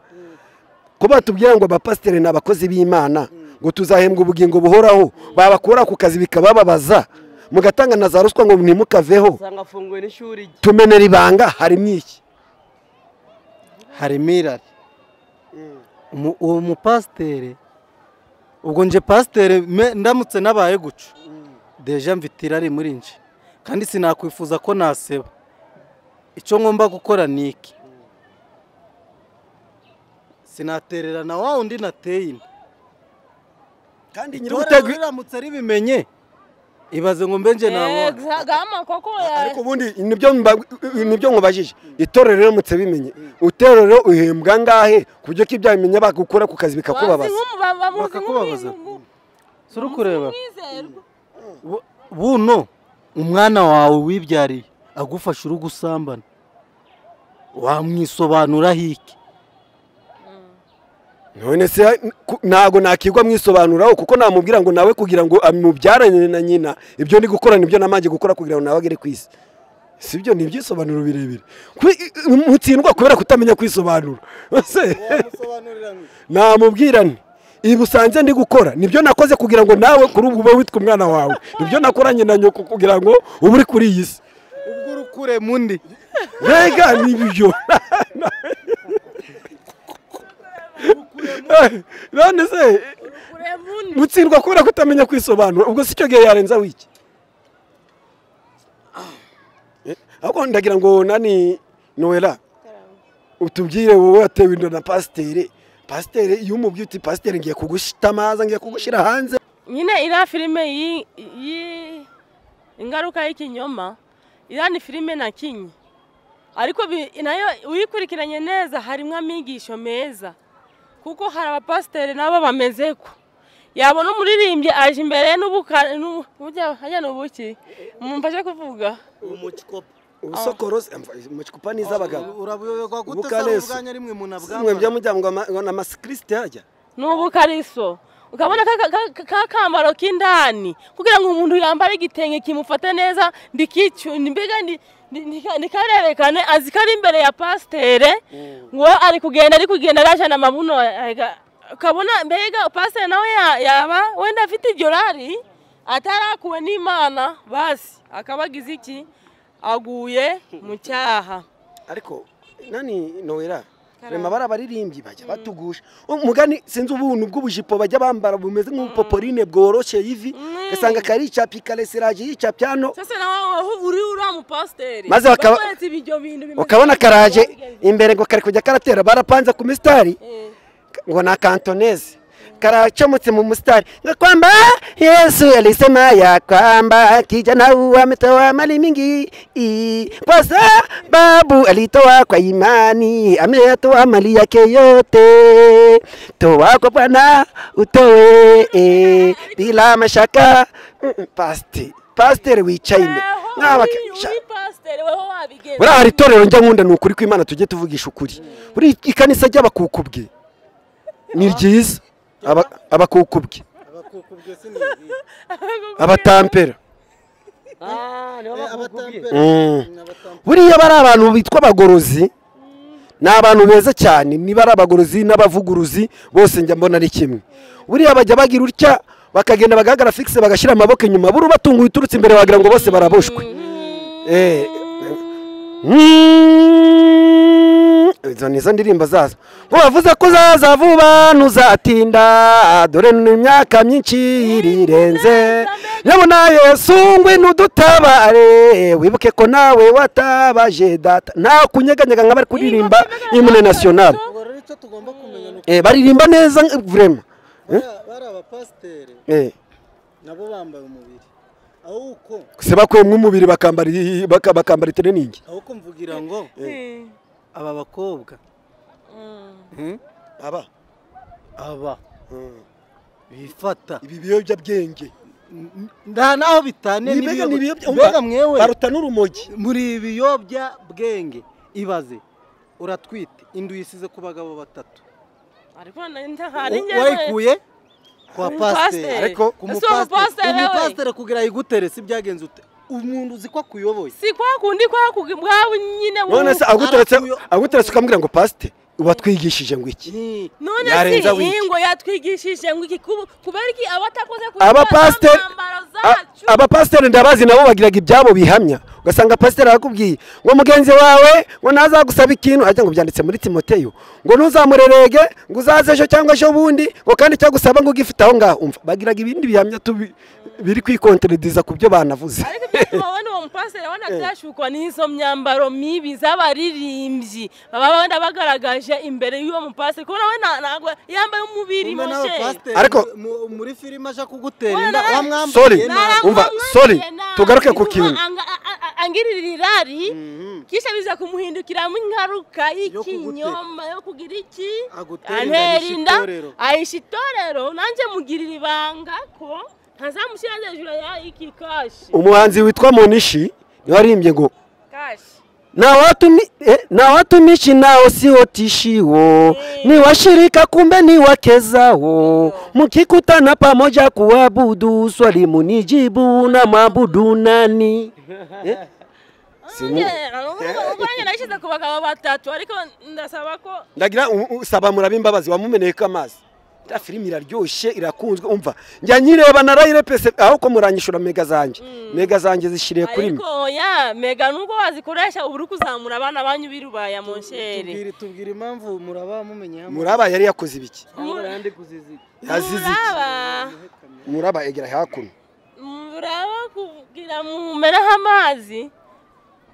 kuba tubwira ngo abapasiteri ni abakozi b'imana ngo tuzahembwa ubugingo buhoraho babakura ku kazi bikabababaza mugatanga na za ruswa ngo ntimukaveho usanga afunguwe n'ishuri rye tumenera ibanga harimo iki harimo irari Umu- uwo mupasiteri ubwo nje pasiteri me- ndamutse nabaye guca deja mfite irari muri nje kandi sinakwifuza ko naseba icyo ngomba gukora ni iki sinatererana wa wundi nateye inda kandi itorero riramutse ribimenye ibaze ngo mbe nje nabona gama koko ya ariko ubundi nibyo mba- nibyo nkubajije itorero riramutse bimenye itorero uhembwa ngahe ku buryo ko ibyaha bimenya bakugukura ku kazi bazi bikakubabaza nk'umu- ba- bamuzi Bakakubabaza. nk'umu- suri kureba nk'umwizerwa Bo- buno umwana wawe wibyariye agufasha uri gusambana wamwisobanuraho iki none se ku- ntago nakigwa mwisobanuraho kuko namubwira ngo nawe kugira ngo amubyarane na nyina ibyo ndi gukora nibyo namanje gukora kugira ngo nawe agere ku isi si byo ni ibyisobanuro birebire Kwe- mutsindwa kubera kutamenya kwisobanura Ese, namubwira nti ibi usanze ndi gukora nibyo nakoze kugira ngo nawe kuri ubu ube witwa umwana wawe nibyo nakoranye na nyoko kugira ngo ube uri kuri iyi si ubwo uri kure mundi mbega nibyo none se gutsindwa kubera kutamenya kwisobanura ubwo si cyo gihe yarenza wiki ahubwo ndagira ngo nani noella utubwire wowe watewe inda na pasiteri pasiteri iyo umubwiye uti pasiteri ngiye kugushita amazi ngiye kugushyira hanze nyine iriya filime yi- yi ingaruka y'ikinyoma iriya ni filime nakinnye ariko bi- nayo uyikurikiranye neza harimo amigisho meza kuko hari abapasiteri nabo bameze ko yabona umuririmbyi aje imbere n'ubuka n'ubu- bujya hajya ni ubuki mumfashe kuvuga ubusokorose amacupa ni iz'abagabo urabuyoberwa gute Ubukare se si- ubwanya rimwe umuntu mwe abwambara byo mujya ngo ama- ngo ni amasikirisite yajya ni ubukariso ukabona ka- ka- ka- ka kambaro k'indani kugira ngo umuntu yambare igitenge kimufate neza ndikicyuna mbega ndi- ndi- ndi- ndikarerekane azi ko ari imbere ya pasitere ngo ari kugenda ari kugenda arajana amabuno aga- ukabona mbega pasitere nawe ya- yaba wenda afite iryo rari atarakuwe n'imana basi akaba agize iki aguye mu cyaha ariko nani nowera Karamba. rema bari abaririmbyi bajya batugusha umugani sinzi ubuntu bw'ubujipo bajya bambara bumeze nk'ubupoporine bworoshye ivi Mm. ugasanga karica pikalesiraje yica pyano sasa nawe uri uriya mupasiteri Maze bakaba- bakweretse ibyo bintu bimeze ukabona nk'ibyo karaje bogeze. imbere ngo kari kujya karatera barapanze ku misitari Eh. ngo ni akantoneze karacomotse mu musitari ngakwamba yesu alisema ya kwamba kijana huyu ametoa mali mingi i- kwa sababu alitoa kwa imani ameyatoa mali yake yote toa kwa bwana utoe eh, bila mashaka Mm, mm, pasti pasteri wicaye imbere Eho, Mwaba- uri- sha- uri pasiteri weho wabigenza buriya hari itorero njya nkunda ni ukuri kw'imana tujye tuvugisha ukuri buri ikanisa ry'abakukubwe ni ryiza Aba- abakukubwe abatampera Mm. buriya bari abantu bitwa abagorozi ni abantu beza cyane niba ari abagorozi n'abavuguruzi bose njya mbona ari kimwe buriya bajya bagira utya bakagenda bagahagarara fikise bagashyira amaboko inyuma buri ubatunguye uturutse imbere wagira ngo bose baraboshwe Eh, Mm. izo ni zo ndirimbo zazo ngo bavuze ko uzaza vuba ntuzatinda dore ni imyaka myinshi irirenze nyabona yesu ngwino udutabare wibuke ko nawe watabaje data nta kunyeganyega nka bari kuririmba imune nasiyonari ubwo rero icyo tugomba kumenya ni uko Eh, baririmba neza vurema bariya- bariya bapasiteri nabo bambaye umubiri ahubwo se bakuyemo umubiri bakambara i- baka- bakambara itiriningi ahubwo mvugira ngo Eh. aba bakobwa Mm. aba aba bifata ibi biyobyabwenge nta n'aho bitaniye Ni mbega ni ibiyobya- n'ibiyobya- umva, mbega mwewe baruta n'urumogi muri ibiyobyabwenge ibaze uratwite inda uyisize ku bagabo batatu Ariko nta- hari njyewe- wayikuye kwa Ku pasiteri pasiteri. Ariko- ku Ese uwo mupasiteri mupasiteri we? umupasiteri kugira ayigutere si byagenze ute umuntu uzi ko akuyoboye si kwa kundi kwa kugi- bwawe nyine wu- none se aguteretse arakuyo- aguteretse ukamubwira ngo pasite watwigishije ngo iki Ni- none yarenza si wiki. ingo yatwigishije ngo iki kubu- kubera iki abatakoze kurya abapasiteri za ntambaro a- zacu abapasiteri ndabazi nabo bagiraga ibyabo bihamya ugasanga pasiteri arakubwiye ngo mugenzi wawe ngo ntazagusaba ikintu ajya ngo byanditse muri timoteyo ngo ntuzamurerege ngo uzaze ejo cyangwa ejo bundi ngo kandi icyagusaba ngo ugifite aho ngaho umva bagiraga ibindi bihamya tubi- biri kwikonterediza ku byo banavuze ariko ibyatuma wenda uwo mupasiteri wenda byashukwa n'izo myambaro mibi z'abaririmbyi baba wenda bagaragaje imbere y'uwo mupasiteri kubona we nta- ntabwo yambaye umubiri Umwe moshe n'abapasiteri Ariko- mu- muri filime aja kugutera Wala- inda Sorry. wamwambariye nabi. Umva, sorry, tugaruke ku kintu. angirira irari kisha biza kumuhindukiramo ingaruka y'ikinyoma yo kugira iki Agutera inda, antera ahisha inda itorero. ahisha itorero nanjye mugirira ibanga ko ntazamushyire hejuru ya iki kashi umuhanzi witwa monishi waririmbye ngo kashi nawatumishi nao sio tishiwo ni washirika kumbe ni wakezao mkikutana pamoja kuabudu swali munijibu na mabudu nani ubwo njye nashyize ku bagabo batatu ariko ndasaba ko ndagira u- u- saba murabe imbabazi wamumeneyeko amazi ta filimi iraryoshye irakunzwe umva njya nyireba narayirepese aho ko muranyishura mega zanjye mega zanjye zishiriye kuri mwe ariko ya mega nubwo wazikoresha uba uri kuzamura abana banyu birubaya mu nshere tubwire tubwire impamvu muraba mumenye hamwe muraba yari yakoze ibiki yandi kuzizi yazize iki muraba muraba egera hakuno muraba kugira mumereho amazi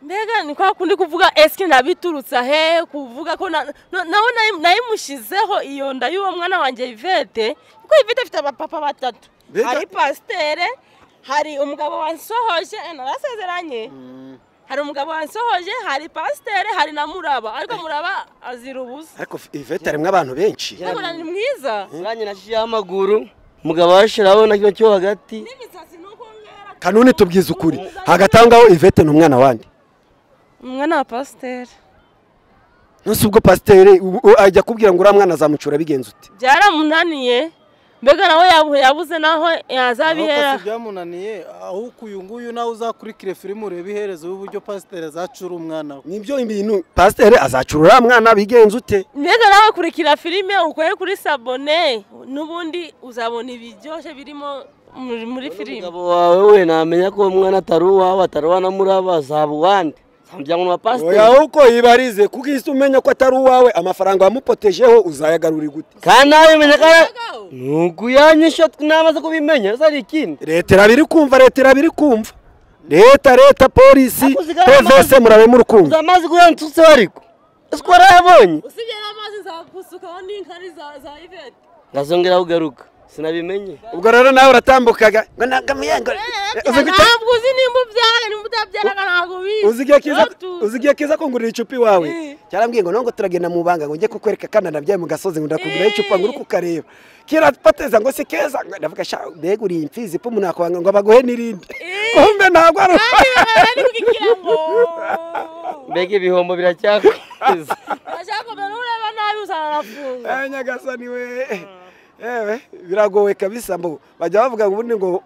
mbega ni kwa kundi kuvuga esike nabiturutsa hehe kuvuga ko na- na- nawe nayi- nayimushyizeho iyo nda y'uwo mwana wanjye ivete kuko ivete afite abapapa batatu Mbega- hari pasitere hari umugabo wansohoje eh, narasezeranye hari umugabo wansohoje hari pasitere hari na muraba ariko muraba azira ubusa ariko ivete harimo abantu benshi muraba ni mwiza Zanjye nashizeho amaguru umugabo arashiraho na kino cyo hagati n'imisatsi ni uko ngera kanuni tubwize ukuri hagati aho ngaho ivete ni umwana wanjye umwana wa pasitere nonse ubwo pasiteri u- u- ajya kubwira ngo uriya mwana azamucura bigenze ute byaramunaniye mbega nawe yabu- yabuze naho yazabihera si byamunaniye ahubwo uyu nguyu nawe uzakurikire filime urebe iherezo y'uburyo pasiteri azacura umwana we nibyo ibintu pasiteri azacura uriya mwana bigenze ute mbega nawe kurikira filime ukore kuri sabone n'ubundi uzabona ibiryoshye birimo muri- muri filime umugabo wawe we namenya ko uwo mwana atari uwawe atari uwa na muraba azaba uwande zamujyana mu oya bapasiteri uko yibarize kuko iyo umenya ko atari uwawe amafaranga wamupotejeho uzayagarura gute kandi nawe menya ko ari- Mbega we, ni ukuyanyisha namaze kubimenya ese ari ikindi leta irabiri kumva leta irabiri kumva leta leta polisi Ako zigara pvc amazi. murabe muri kumva uzamazi kurantutseho ariko ese ko warayabonye usibye n'amazi nzagusukaho n'inkari za za ivete ngazongera kugaruka sinabimenye ubwo rero nawe uratambukaga ngo nakamuyengo ntabwo uzi nimba ubyara nimba utabyaraga ntabwo ubizi uzi igihe kiza kungurira icupa iwawe cyarambwiye ngo nongo turagenda mu banga ngo njye kukwereka kandi nabyaye mu gasozi ngo ndakugurira icupa ngo uri kukareba kiratoteza ngo si keza Ngo ndavuga sha mbega uriye imfizi pe umuntu yakwanga ngo abaguhe n'irindi kumbe ntabwo ari kandi baba bari kugira ngo mbega ibihombo biracyakomeza bashaka ureba nabi uzanafunga Eh, nyagasani we ewe biragowe kabisa mbo bajya bavuga ngo ubundi ngo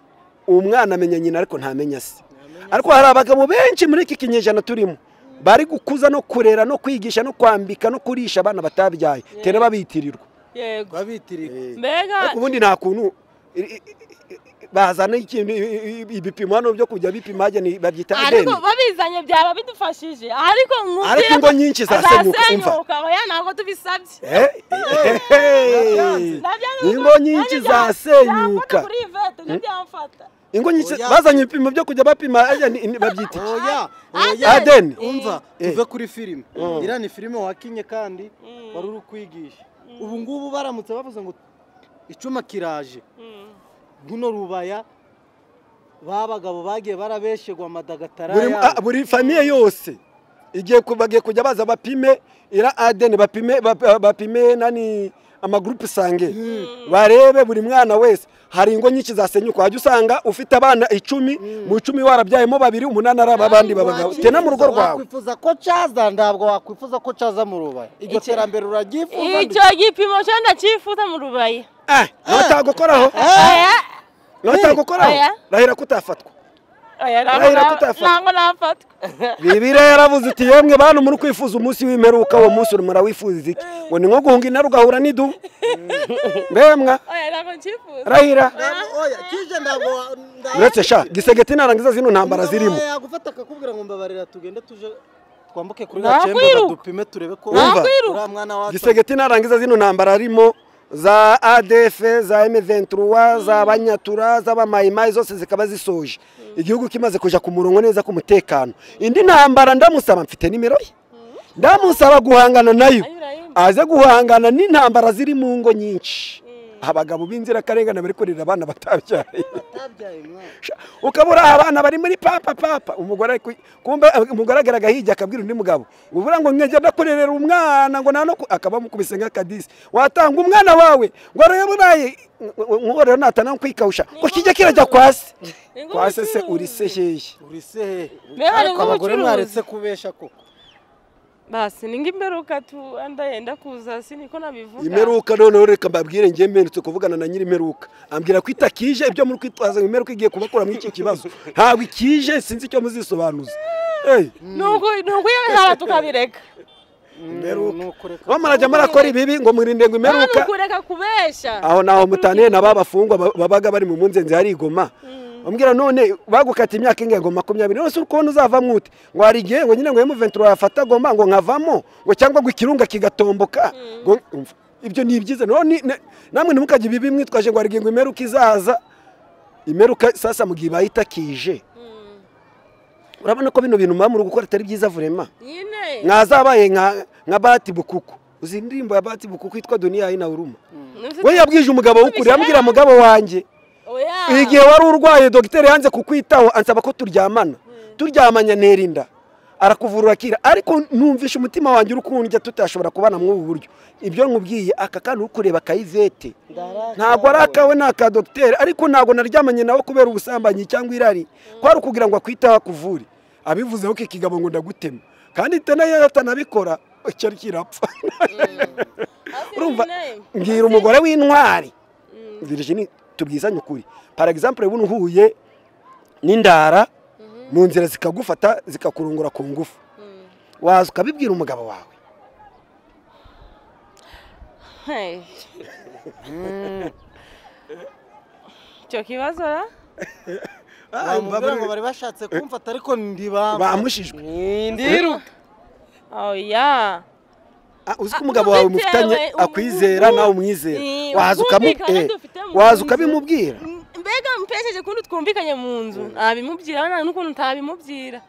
umwana amenya nyina ariko ntamenya se ariko hari abagabo benshi muri iki kinyejana turimo bari gukuza no kurera no kwigisha no kwambika no kurisha abana batabyaye tera babitirirwa yego babitirika mbega ariko ubundi nta kuntu i- i- i- i- bazana ikintu i- i- ibipimo hano byo kujya bipima hajya ni- babyita ariko adeni babizanye byaba bidufashije ariko nkubwire Ariko ingo nyinshi zasenyuka, umva. zasenyuka oya ntabwo tubisabye Eh, eh, eh, Nabyanze ingo kuko- nyinshi nanjye bya- byamfata zasenyuka kuri ivete ntibyamfata ingo nyinshi Oya. bazanye ibipimo byo kujya bapima ajya ni- ni- babyita iki? oya Adeni. oya Adeni. umva Eh. tuve kuri filime iriya ni filime wakinye kandi wari uri kwigisha ubu ngubu baramutse bavuze ngo icuma kiraje runo rubaya babagabo bagiye barabeshegwa amadagatara buri, ah, yabo buri famiye yose igiye ku- bagiye kujya baza bapime ira adeni bapime bap- bapime nani amagurupe sange barebe buri mwana wese hari ingo nyinshi zasenyuka wajya usanga ufite abana icumi mu icumi warabyayemo babiri umunani ari abandi babagabo Wakwifuza- tena mu rugo rwawe wakwifuza ko caza ntabwo wakwifuza ko caza mu rubaya iryo Icyo- terambere uraryifuza icyo gipimo cyo ndacyifuza mu rubaya Eh, ntagukoraho oya ntagukoraho Oya. rahira kutafatwa oya Urahira ko ntabwo utafata. ntabwo nafatwa bibiriya yaravuze iti yemwe bantu muri kwifuza umunsi w'imperuka uwo munsi uri murawifuza iki ngo ni nko guhunga intare ugahura n'idubu mbemwa oya ntabwo ncyifuza rahira Ntabwo- oya, kije ntabwo ntabwo- uretse sha gisegeti narangiza zino ntambara zirimo yagufata akakubwira ngo mbabarira tugende tuje twambuke kuri Nta gacembe kwiruka. dupime turebe ko Nta Umva. kwiruka. uriya mwana wacu gisegeti narangiza zino ntambara arimo za adf za m23 za banyatura z'abamayimayi zose zikaba zisoje igihugu kimaze kuja ku murongo neza k'umutekano indi ntambara ndamusaba mfite nimero ye ndamusaba guhangana nayo Ayura, ayura. aze guhangana n'intambara ziri mu ngo nyinshi abagabo b'inzirakarengane bari kurira abana batabyaye atabyaye umwana Sha, ukaba uri abana bari muri papa papa umugore ari ku- kumva eh, umugore agaragara hirya akabwira undi mugabo ubura ngo nkegera kurerera umwana ngo nano akaba mukubise nk'akadisi watanga umwana wawe ngo arayaburaye nkorero natana kwikawusha ko kijya kirajya kwase kwase se uri se hehe uri se hehe Mbega hari ariko abagore nk'ubucuruzi. mwaretse kubesha koko basi ni ng'imperuka tuanda yenda kuza si niko nabivuga imeruka noneho reka mbabwire ngiye mperutse kuvugana na nyiri imeruka ambwira ko itakije ibyo muri kwitwaza ngo imeruka igiye kubakura muri iki kibazo ntabwo ikije sinzi icyo muzisobanuza Hey, nuko nuko iyo bizaba tukabireka ni ukureka bo murajya murakora ibibi ngo mwirinde ngo imeruka nta kureka kubeshya aho naho mutaniye na ba bafungwa ba- babaga bari mu mpungenge harigoma ambwira none bagukata imyaka ingahe ngo makumyabiri none se uri kubona uzavamo ute ngo hari igihe ngo nyine ngo emuventura yafata goma ngo nkavamo ngo cyangwa ngo ikirunga kigatomboka ngo umva, ibyo ni ibyiza None ni- ne- namwe ntimukajye ibibi mwitwaje ngo hari igihe ngo imeruka izaza imeruka sasa mu gihe ibaye itakije urabona ko bino bintu muba muri gukora atari byiza vurema nyine mwazabaye nka nka bati bukuku uzi indirimbo ya bati bukuku yitwa duniya inauruma Ntuzite- we yabwije umugabo w'ukuri yambwira mugabo wanjye oya igihe wari urwaye dogiteri yanze kukwitaho ansaba ko turyamana turyamanya ntera inda arakuvura akira ariko numvishe umutima wanjye uri kundya tutashobora kubana muri ubu buryo ibyo nkubwiye aka kana uri kureba kayivete ntabwo ari akawe ni aka dogiteri ariko ntabwo naryamanye nawe kubera ubusambanyi cyangwa irari kwari ukugira ngo akwiteho akuvure abivuzeho ko ikigabo ngo ndagutema kandi itanayo atanabikora cyari kirapfa urumva mbwira umugore w'intwari Virginie tubwizanye ukuri para example ubu uhuye n'indara mu nzira zikagufata zikakurungura ku ngufu waza ukabibwira umugabo wawe Hey. icyo kibazo ra bamubwira ngo bari bashatse kumfata ariko ndibamba bamushijwe n'indiruka oya Ah, uzi ko umugabo wawe mufitanye Bitewe, akwizera ubu- nawe umwizera Eh, waza ukamu- ubwumvikane eh, dufite mu waza nzu. ukabimubwira mbega mpesheje kundi twumvikanye mu nzu ntabimubwira nta n'ukuntu ntabimubwira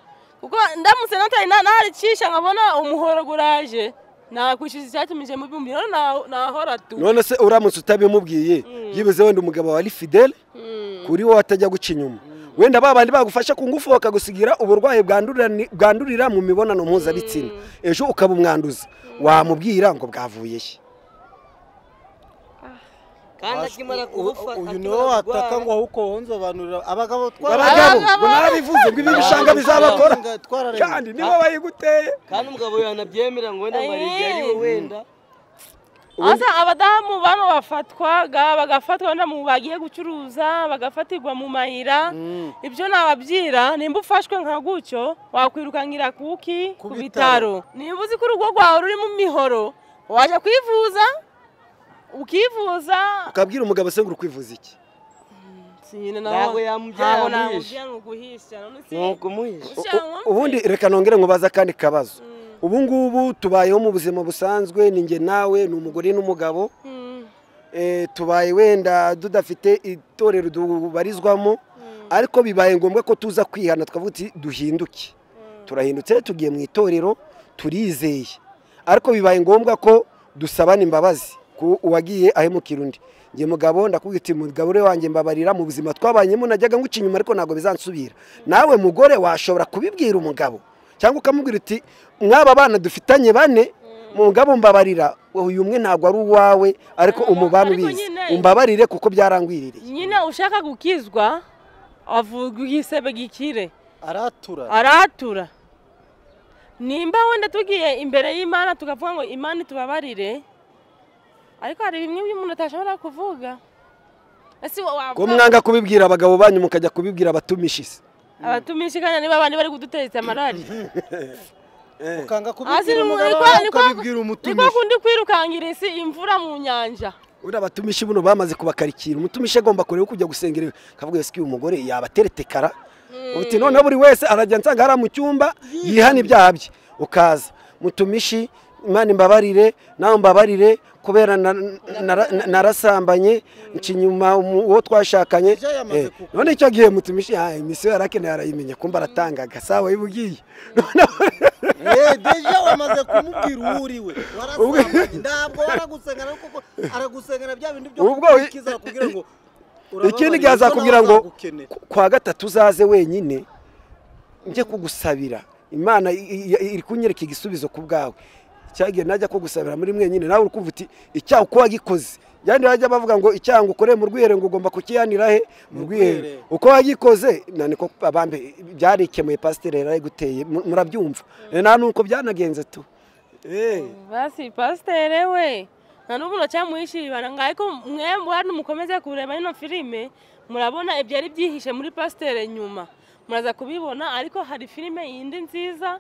kuko ndamutse natari na- naricisha nkabona umuhoro guraje nakwishyuza icyatumije mubimbwira rero na- nahora tu none se uramutse utabimubwiye byibuze wenda umugabo wawe ari fidele Mm. kuri wowe atajya guca inyuma wenda ba bandi bagufasha ku ngufu bakagusigira uburwayi bwandurira- bwandurira mu mibonano mpuzabitsina ejo ukaba umwanduza wamubwira ngo bwavuye he kandi akimara kugufa uyu niwo wataka ngo ahubwo wonzobanurira abagabo abagabo Abagabo! ngo narabivuze ngo ibi bishanga bizabakora twararenze kandi nibo bayiguteye kandi umugabo yanabyemera ngo wenda ngo aribyo ari we wenda asa abadamu bano bafatwaga bagafatwa wenda mu bagiye gucuruza bagafatirwa mu mayira ibyo nababyira nimba ufashwe nka gutyo wakwirukankira kuki Ku ku bitaro. bitaro nimba uzi ko urugo rwawe rurimo imihoro wajya kwivuza ukivuza ukabwira umugabo se ngo uri kwivuza iki Si nyine Ntabwo nawe yamubyara ntabwo yamuhisha. namubwira ngo uguhisha none si ni ukumuhisha U- Cyangwa u- ubundi reka nongere nkubaza akandi kabazo ubu ngubu tubayeho mu buzima busanzwe ni njye nawe ni umugore n'umugabo Mm, Eh, tubaye wenda tudafite itorero dubarizwamo ariko bibaye ngombwa ko tuza kwihana twavuga uti duhinduke turahindutse tugiye mu itorero turizeye ariko bibaye ngombwa ko dusabana imbabazi ku uwagiye ahemukira undi njye mugabo ndakubwira uti mugabo uri wanjye mbabarira mu buzima twabanyemo najyaga nguca inyuma ariko ntabwo bizansubira nawe mugore washobora kubibwira umugabo cyangwa ukamubwira uti mwaba bana dufitanye bane mugabo mbabarira uyu umwe ntabwo ari uwawe ariko Ntabwo- umubano ariko ubizi nyine- umbabarire kuko byarangwiririye nyine ushaka gukizwa avuga igisebe gikire aratura aratura nimba wenda tugiye imbere y'imana tukavuga ngo imana itubabarire ariko hari bimwe byo umuntu atashobora kuvuga ese wa- ko wavuga mwanga kubibwira abagabo banyu mukajya kubibwira abatumishije abatumishikanya niba abandi bari kudutereza amarari ukanga Hasi kubibwira ni mu- umugabo niko- wawe niko- ukabibwira niko umutumishi kundi kwirukangira isi imvura mu nyanja uriya batumishi buno bamaze kubakarikira umutumishi agomba kureba uko ujya gusengera akavuga yesi uyu mugore yabateretekara uti noneho buri wese arajya nsanga hariya mu cyumba yihana ibyaha bye ukaza mutumishi imana imbabarire nawe mbabarire kubera na- nara- narasambanye nca inyuma umu- uwo twashakanye Ije yamaze Eh, kukuba. none icyo gihe mutumishi ah, imisiyo yarakeneye arayimenya kumva aratangaga sawa y'ubugiye Eh, deja wamaze kumubwira uwo uri we warasambanye ntabwo waragusengera ariko ko aragusengera bya bindi byo Ubwo- gukurikiza kugira ngo urababarira, kuko ikindi gihe nawe azakubwira ngo azagukenera. ku- kwa gatatu uzaze wenyine njye kugusabira imana i- i- iri kunyereka igisubizo ku bwawe cyagiye najya kugusabira muri mwenyine nawe uri kumva uti icyaha uko wagikoze yandi bajya bavuga ngo icyaha ngo ukore mu rwihere ngo ugomba kukiyanira he mu rwihere rwiherero. uko wagikoze na niko abambe byarikemuye pasiteri yari ayiguteye mu- murabyumva nta nuko byanagenze tu Eh. basi pasiteri we nta n'ubu nacyamuhishiribana ngo ariko mwemwe hano mukomeze kureba ino filime murabona ibyari byihishe muri pasiteri nyuma muraza kubibona ariko hari filime yindi nziza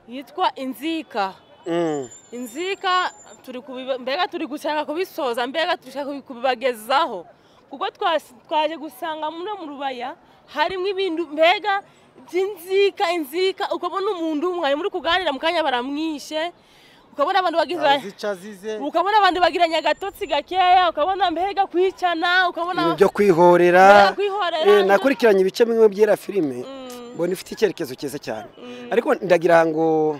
yitwa inzika Mm. inzika turi kubiba- mbega turi gushaka kubisoza mbega dushaka kubibagezaho kuko twasi- twaje gusanga muri mu rubaya harimo ibintu mbega by'inzika inzika ukabona umuntu mwari muri kuganira mu kanya baramwishe ukabona abantu bagira Azica azize ukabona abantu bagiranye agatotsi gakeya ukabona mbega kwicana ibintu ukabona byo kwihorera Byo kwihorera. Eh, nakurikiranye ibice bimwe byera filime Mm. mbona ifite icyerekezo cyiza cyane ariko ndagira ngo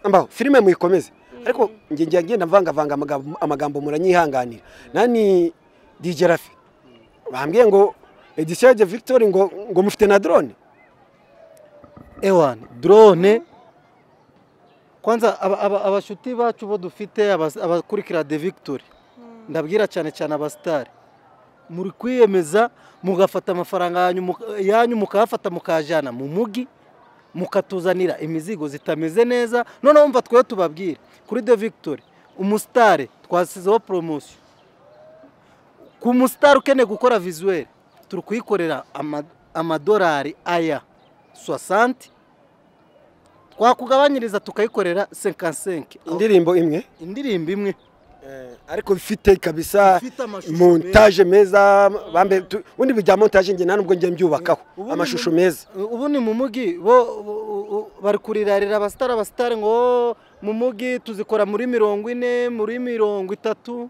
mbaho filime muyikomeze ariko njye njya ngenda mvangavanga amagambo- amagambo muranyihanganira nani DJ Rafi bambwiye ngo edition de Victory ngo ngo mufite na drone ewana drone kwanza aba- aba- abashuti bacu bo dufite abas- abakurikira de victory ndabwira cyane cyane abasitari muri kwiyemeza mugafata amafaranga yanyu muka- yanyu mukayafata mukajyana mu mujyi mukatuzanira imizigo zitameze neza noneho wumva twe tubabwira kuri de victory umusitari twasizeho poromosiyo ku musitari ukeneye gukora vizuweli turi kuyikorera ama- amadolari aya swasanti twakugabanyiriza tukayikorera senkansenke indirimbo imwe indirimbo imwe ariko ifite kabisa Ifite amashusho montage meza bambe tu- ubundi bijya montage njye ntanubwo njye mbyubakaho Ubundi mu- amashusho meza ubu ni mu mujyi bo bo- bo- bari kurirarira abasitari abasitari ngo "Oh, mu mujyi tuzikora muri mirongo ine muri mirongo itatu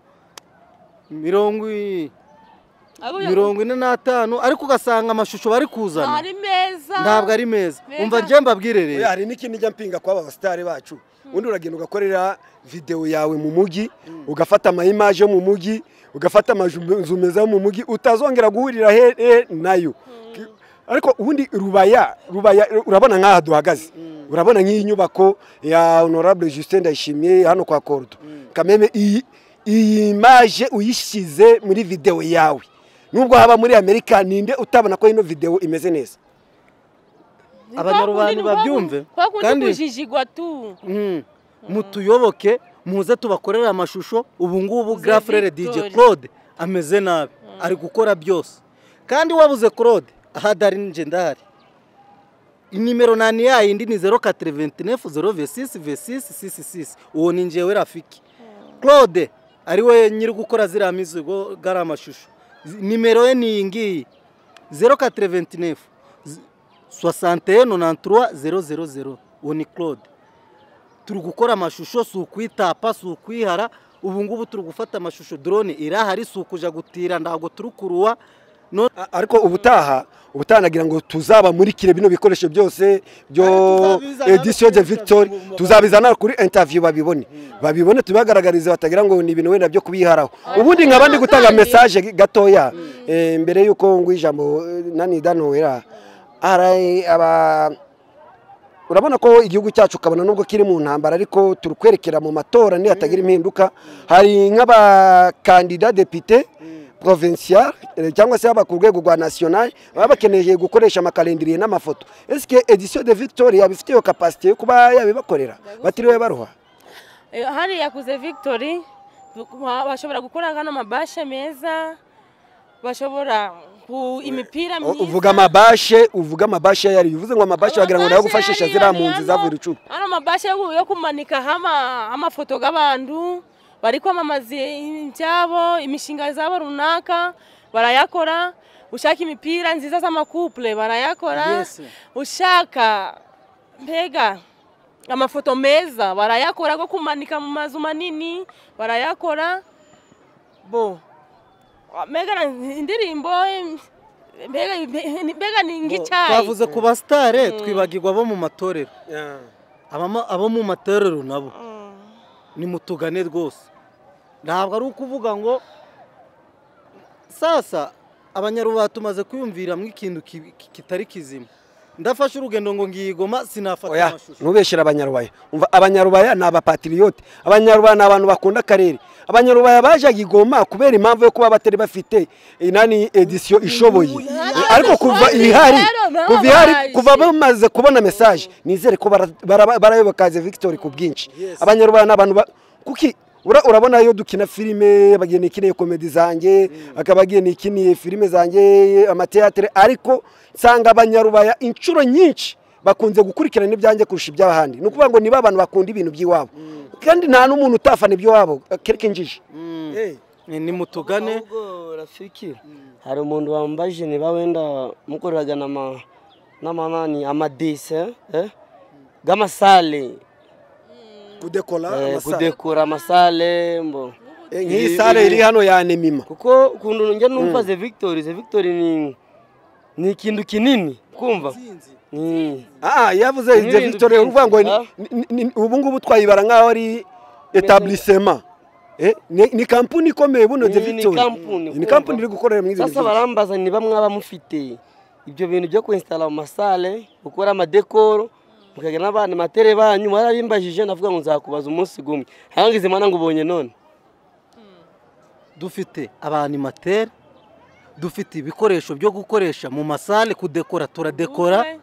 mirongo i- mirongo ine n'atanu ariko ugasanga amashusho bari kuzana ari meza ntabwo ari meza Meza. umva njye mbabwire Oya, rero hari n'ikindi njya mpinga kwaba abasitari bacu ubundi uragenda ugakorera videwo yawe mu mujyi ugafata amayimaje yo mu mujyi ugafata amazu meza yo mu mujyi utazongera guhurira he- he nayo Ki- ariko ubundi rubaya rubaya urabona nk'aha duhagaze urabona nk'iyi nyubako ya honorable justin ndayishimiye hano kwa korudo kameme iyi iyi imaje uyishyize muri videwo yawe nubwo haba muri amerika ninde utabona ko ino videwo imeze neza abanyarwanda babyumve kandi kandi kujijigwa tu Mm. mutuyoboke muze tubakorere amashusho ubu ngubu Ze grafurere dj Victory. claude ameze nabi ari gukora byose kandi wabuze claude ahadari nje ndahari inimero nani yayindi ni 0429 uwo ni njyewe rafiki claude ari we nyiri gukora ziriya mizigo gari amashusho Z- nimero ye ni iyi ngiyi 0429 61 93 000 uwo ni claude turi gukora amashusho si ukwitapa si ukwihara ubu ngubu turi gufata amashusho drone irahari si ukuja gutira ntabwo turi kuruwa no A- ariko ubutaha ubutaha nagira ngo tuzabamurikire bino bikoresho byose byo Ariko tuzabizana edition de no kuri victory interview mu- tuzabizana kuri interview babibone babibone tubagaragarize batagira ngo ni ibintu wenda byo kubiharaho ubundi nkaba ndi gutanga kandi- message gatoya eh, mbere yuko ngwa ijambo eh, nani danowera hari aba urabona ko igihugu cyacu ukabona nubwo kiri mu ntambara ariko turi kwerekera mu matora nihatagira impinduka hari nk'abakandida depite provincial eh, cyangwa se haba ku rwego rwa national baba bakeneye gukoresha amakalendiriye n'amafoto esike edition de victoire yabifite iyo kapasite yo kuba yabibakorera batiriwe baruha Eh, hariya kuze victory ba- bashobora gukora hano amabashe meza bashobora ku imipira O- myiza uvuga amabashe uvuga amabashe ayo ariyo uvuze ngo amabashe wagira ngo nawe gufashisha Amabashe ziriya yari mpunzi hano, zavuye icumu hano amabashe yo- yo kumanikaho ama- amafoto y'abantu bari kwamamaza ibyabo imishinga zabo runaka barayakora ushaka imipira nziza z'amakupule barayakora Yes. ushaka mbega amafoto meza barayakora go kumanika mu mazu manini barayakora bo mbega ni indirimbo em, mbega mbega ni ngicyayi twavuze ku basitare twibagirwa abo mu matorero Abama- abo mu matorero nabo nimutugane rwose ntabwo ari ukuvuga ngo sasa abanyarubaha tumaze kwiyumviramo ikintu ki- ki- kitari kizima ndafashe urugendo ngo ngiyigoma sinafata oya amashusho ntubeshyire abanyarubaya umva abanyarubaya ni abapatiriyote abanyarubaya ni abantu bakunda akarere abanyarubaya bajaga igoma kubera impamvu yo kuba batari bafite inani edisiyo ishoboye ariko kuva ihari kuva ihari kuva bamaze kubona mesaje nizere ko bara- bara- barayobokaze victoire ku bwinshi abanyarubaya ni abantu ba- kuki ura- urabona iyo dukina filime bageni ikiniye komedi zanjye akabageni ikiniye filime zanjye amateatere ariko nsanga abanyarubaya inshuro nyinshi bakunze gukurikirana ibyanjye kurusha iby'ahandi ni ukuvuga ngo niba abantu bakunda ibintu by'iwabo kandi nta n'umuntu utafana iby'iwabo kereke njiji Ni- nimutugane ahubwo rafiki hari umuntu wambaje niba wenda mukoreraga n'ama n'amanani amadise eh? g'amasale kudekora eh, kudekora amasale mbo Eh, nk'iyi sale iri hano ya nemima kuko ukuntu njya numva ze victoire ze victoire ni ni ikintu kinini kumva ni Ah, yavuze Ni ibyo ibintu victoire byinshi, uvuga ngo ni- ah. ni- ni- ubu ngubu twayibara nk'aho ari etablissement Eh, ni ni kampuni ikomeye buno Ni- de ni victoire kampuni, ni kumva. kampuni iri gukorera mu ibyo sasa barambaza niba mwaba mufite ibyo bintu byo kwinstara mu masale gukora amadekoro mukagira n'abandi matere banyu mwarabimbajije navuga ngo nzakubaza umunsi gumwe hangize mana ngo ubonye none dufite abanimateri dufite ibikoresho byo gukoresha mu masale kudekora turadekora Ubukwe.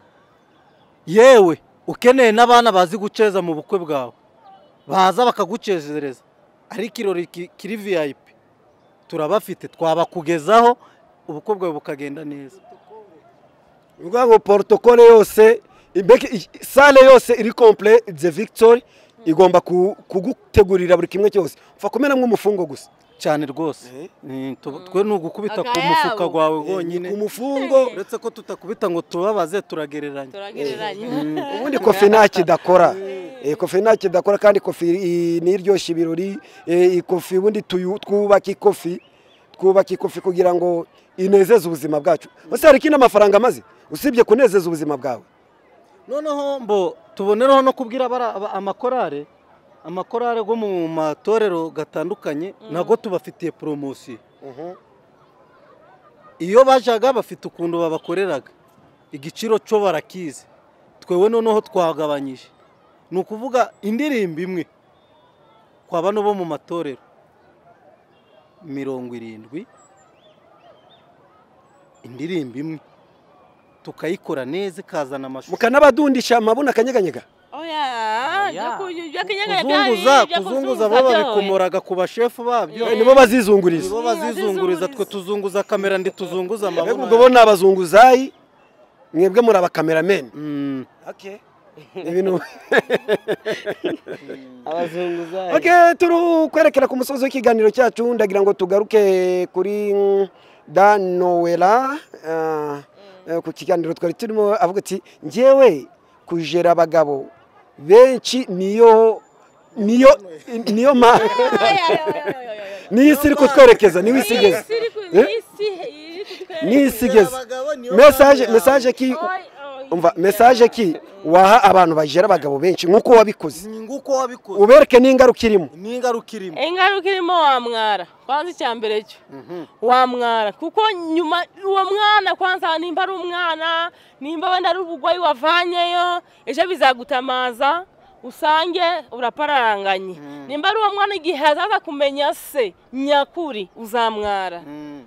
yewe ukeneye n'abana bazi guceza mu bukwe bwawe baza bakagucezereza ari ikirori ki- kiri vip turabafite twabakugezaho ubukwe bwawe bukagenda neza Ni ukuvuga ngo porotokole yose mbeke i- sale yose iri komple de victoire igomba ku- kugutegurira buri kimwe cyose upfa kumera nk'umufungo gusa cyane rwose Ni- tu- twe ni ugukubita ku mufuka Akayabo. wawe ni wonyine ku mufungo uretse ko tutakubita ngo tubabaze turagereranya turagereranya ubundi kofi ntacyo idakora Eh, kofi ntacyo idakora kandi kofi i- niyo iryoshya ibirori Eh, iyi kofi ubundi tuyu- twubaka ikofi twubaka ikofi kugira ngo inezeze ubuzima bwacu ese hari ikindi amafaranga amaze usibye kunezeza ubuzima bwawe noneho mbo tubonereho no kubwira abara- aba- amakorale amakorale yo mu matorero gatandukanye nago tubafitiye poromosiyo iyo bajaga bafite ukuntu babakoreraga igiciro cyo barakizi twewe noneho twagabanyije ni ukuvuga indirimbo imwe kwa bano bo mu matorero mirongo irindwi indirimbo imwe tukayikora neza ikazana amashusho mukanabadundisha amabuna akanyeganyega oya byo kunywa ibyo kinyaganya kuzunguza kuzunguza bo babikomoraga ku bashefu babyo Eh, nibo bazizunguriza nibo bazizunguriza twe tuzunguza kamera ndi tuzunguza mbega amaboko ubwo bo ni abazunguzayi mwebwe muri abakamerameni Mm. ibintu abazunguzayi Okay, turi kwerekera ku musozi w'ikiganiro cyacu ndagira ngo tugaruke kuri mm, Dan Nowela ah, eh, ku kiganiro twari turimo avuga ati njyewe kujera abagabo benshi niyo niyo niyo ma niyo isi iri kutwerekeza niyo isi igeze Eh? niyo isi igeze mesaje mesaje ki umva mesaje ki waha abantu bajera abagabo benshi nk'uko wabikoze ni nguko wabikoze ubereke n'ingaruka irimo ni ingaruka irimo ingaruka irimo wamwara kwanza icya mbere cyo wamwara kuko nyuma uwo mwana kwanza nimba ari umwana nimba wenda ari ubugwayi wavanyeyo ejo bizagutamaza usange urapararanganye nimba ari uwo mwana igihe azaza kumenya se nyakuri uzamwara Mm.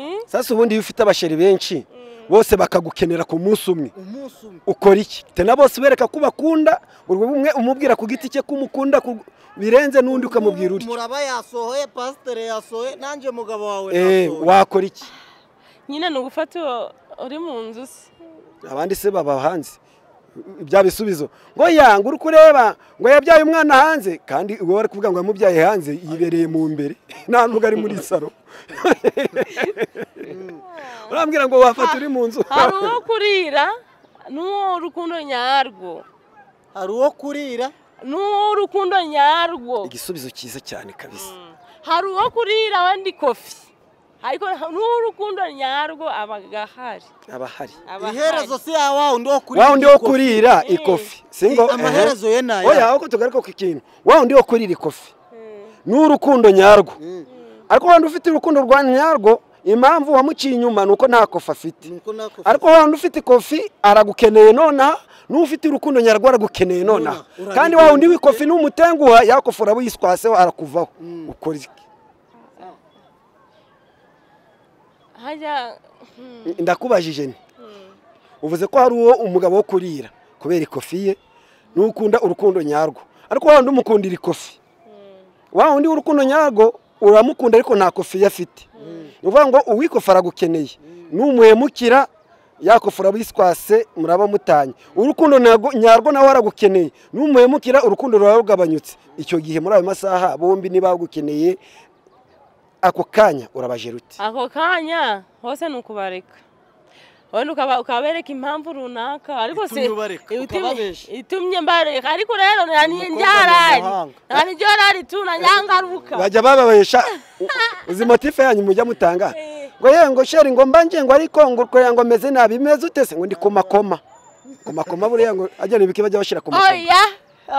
Mm? sasa ubundi iyo ufite abasheri benshi bose bakagukenera ku munsi umwe umunsi umwe ukora iki te na bose ubereka ko bakunda buri umwe umubwira ku giti cye ko umukunda ku- birenze n'undi ukamubwira utyo muraba yasohoye pasiteri yasohoye nanjye mugabo wawe Eh, nasohoye. wakora iki nyine ni ugufata uwo uri mu nzu se abandi se baba hanze bya bisubizo ngo ya ngo uri kureba ngo yabyaye umwana hanze kandi uwo bari kuvuga ngo yamubyaye hanze yibereye mu mbere nta nubwo ari muri saro urambwira ngo wafata uri mu nzu hari uwo kurira n'uwo rukundo nyarwo hari uwo kurira n'urukundo nyarwo igisubizo cyiza cyane kabisa hari uwo kurira wandi kofi ariko n'urukundo nyarwo aba ahari aba ahari aba iherezo si ya wa wundi wo kurira wa wundi wo ikofi. kurira Eh. ikofi singo amaherezo ye ni aya oya ahubwo tugaruke ku kintu wa wundi wo kurira ikofi ni urukundo nyarwo ariko wa wundi ufite urukundo rwa nyarwo impamvu wamuciye inyuma ni uko nta kofi afite Nuko nako- ariko wa wundi ufite ikofi aragukeneye nonaha n'ufite urukundo nyarwo aragukeneye nonaha Nonaha, kandi wa wundi w'ikofi n'umutenguha ya kofi urabuyiskwaseho arakuvaho ukora iki hajya ndakubajije ni uvuze ko hari uwo umugabo wo kurira kubera ikofi ye n'ukunda urukundo nyarwo ariko wa wundi umukundira ikofi wa wundi w'urukundo nyarwo uramukunda ariko nta kofi ye afite ni ukuvuga ngo uwikofi aragukeneye n'umuhemukira yakofi urabiswase muraba mutanye urukundo nyago- nyarwo nawe aragukeneye n'umuhemukira urukundo ruraba rugabanyutse icyo gihe muri ayo masaha bombi niba bagukeneye ako kanya urabajira uti ako kanya hose ni ukubareka wenda ukaba- ukabereka impamvu runaka ariko si Itumye ubareka, itumye- ukababesha. itumye mbareka ariko rero nanjye Umukobwa ndyarari mumahanga. nanjye ndyarari tu na nyangaruka bajya bababesha uzi motife yanyu mujya mutanga ngo yewe ngo sheri ngo mbanje ngo ariko ngo kurera ngo meze nabi imeze utese ngo ndi ku makoma ku makoma buriya ngo agenda ibiki bajya bashyira ku makoma oya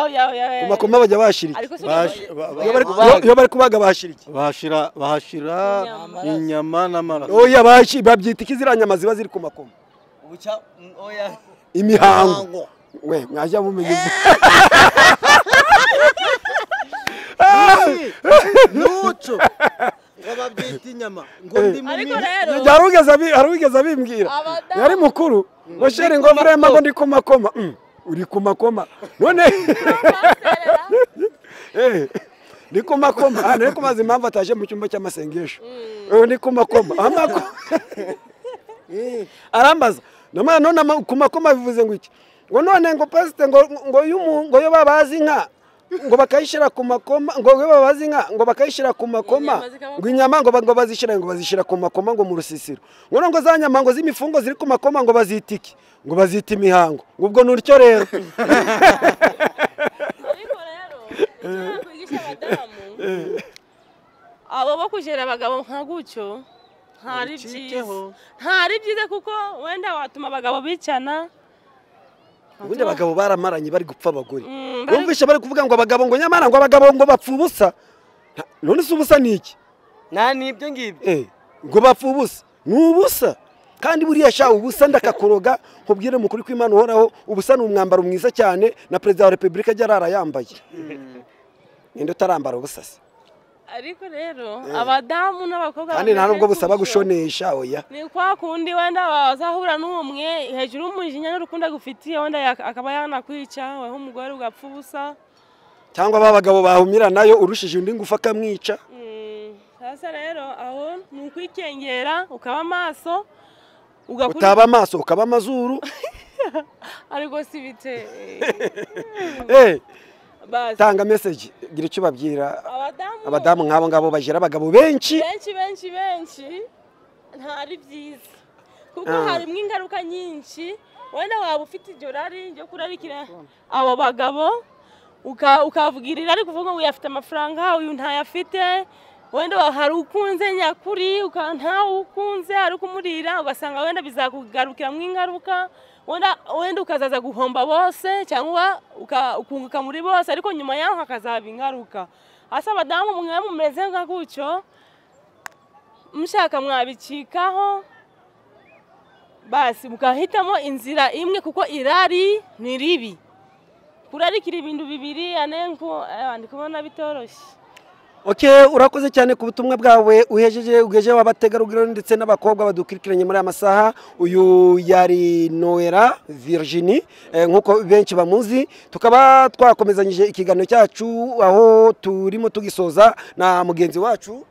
oya oya oya ku makoma bajya bashyira iki ariko si Baje- ba- ba- Iyo bari- iyo- iyo bari kubaga bashyira iki bahashira bahashira inyama n'amaraso oya bashi- babyita iki ziriya nyama ziba ziri ku makoma imihango we mwajya mumenya ibyo n'umuco ngo babyite inyama ngo ndimo ariko nini. rero Ibyo hari uwigeze abi- hari uwigeze abimbwira Abadamu. yari mukuru ngo sheri ngo murema ngo ndi ku makoma Mm, uri ku makoma none baserera, Eh, ndi ku makoma Ah, nari kumaza impamvu ataje mu cyumba cy'amasengesho Eh, ndi ku makoma Amako- arambaza namara none ama- ku makoma bivuze ngo iki ngo none ngo pasite ngo ngo y'umu- ngo iyo babaza inka ngo bakayishyira ku makoma ngo iyo babaza inka ngo bakayishyira ku makoma Inyama zikaba- ngo inyama ngo ba- ngo bazishyira ngo bazishyira ku makoma ngo mu rusisiro ngo none ngo za nyama ngo z'imifungo ziri ku makoma ngo bazita iki ngo bazita imihango ngo ubwo ni utyo rero ariko rero icyo nakwigisha abadamu abo bo kujera abagabo nka gutyo ntari byiza Babicikeho. ntari byiza kuko wenda watuma abagabo bicana ubundi abagabo baramaranye bari gupfa abagore Mm, bari- numvise bari kuvuga ngo abagabo ngo nyamara ngo abagabo ngo bapfa ubusa Nta- none se ubusa ni iki nta n'ibyo ngibyo Eh, ngo bapfa ubusa ni ubusa kandi buriya sha ubusa ndakakuroga nkubwire mukuri kw'imana uhoraho ubusa ni umwambaro mwiza cyane na perezida wa repubulika ajya arara yambaye ninde utarambara ubusa se ariko rero abadamu n'abakobwa kandi nta bameze nubwo busaba gutyo. gushonesha oya ni kwa kundi wenda wazahura n'umwe hejuru y'umujinya n'urukundo agufitiye wenda yak- akaba yanakwica weho umugore ugapfa ubusa cyangwa ba bagabo bahumira nayo urushije undi ngufu akamwica Mm, sasa rero aho ni ukwikengera ukaba amaso ugakurikiza utaba amaso ukaba amazuru ariko si bite Eh, basi tanga meseji gira icyo ubabwira abadamu abadamu nk'abo ngabo bagira abagabo benshi benshi benshi benshi ntari byiza kuko Ah. harimo ingaruka nyinshi wenda waba ufite iryo rari ryo kurarikira abo bagabo uka- ukavugira irari kuvuga ngo uyu afite amafaranga uyu ntayafite wenda wa- hari ukunze nyakuri uka- ntawe ukunze ari kumurira ugasanga wenda bizakugarukiramo ingaruka wenda wenda ukazaza guhomba bose cyangwa uka- ukunguka muri bose ariko nyuma yaho hakazaba ingaruka hasi abadamu mwe mumeze nka gutyo mushaka mwabicikaho basi mugahitamo inzira imwe kuko irari ni ribi kurarikira ibintu bibiri anenko ndi kubona bitoroshye Okay, urakoze cyane ku butumwa bwawe uhejeje ugejeje abategarugori ndetse n'abakobwa badukurikiranye muri aya masaha uyu yari Noera Virginie eh, nk'uko benshi bamuzi tukaba twakomezanyije ikiganiro cyacu aho turimo tugisoza na mugenzi wacu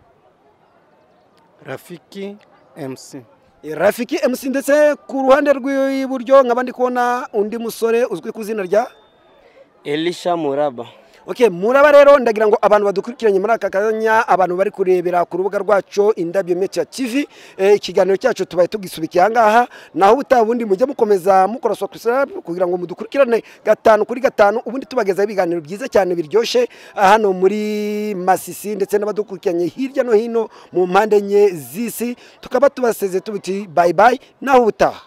rafiki mc Rafiki MC ndetse ku ruhande rw'iburyo nkaba ndi kubona undi musore uzwi ku izina rya elisha muraba Okay, muraba rero ndagira ngo abantu badukurikiranye muri aka kanya abantu bari kurebera ku rubuga rwacu indabyo media TV eh, ikiganiro cyacu tubaye tugisubika aha ngaha naho ubutaha ubundi mujye mukomeza mukora subscribe kugira ngo mudukurikirane gatanu kuri gatanu ubundi tubagezaho ibiganiro byiza cyane biryoshye ah, hano muri Masisi ndetse n'abadukurikiranye hirya no hino mu mpande enye z'isi tukaba tubaseze tubuti bye bye naho ubutaha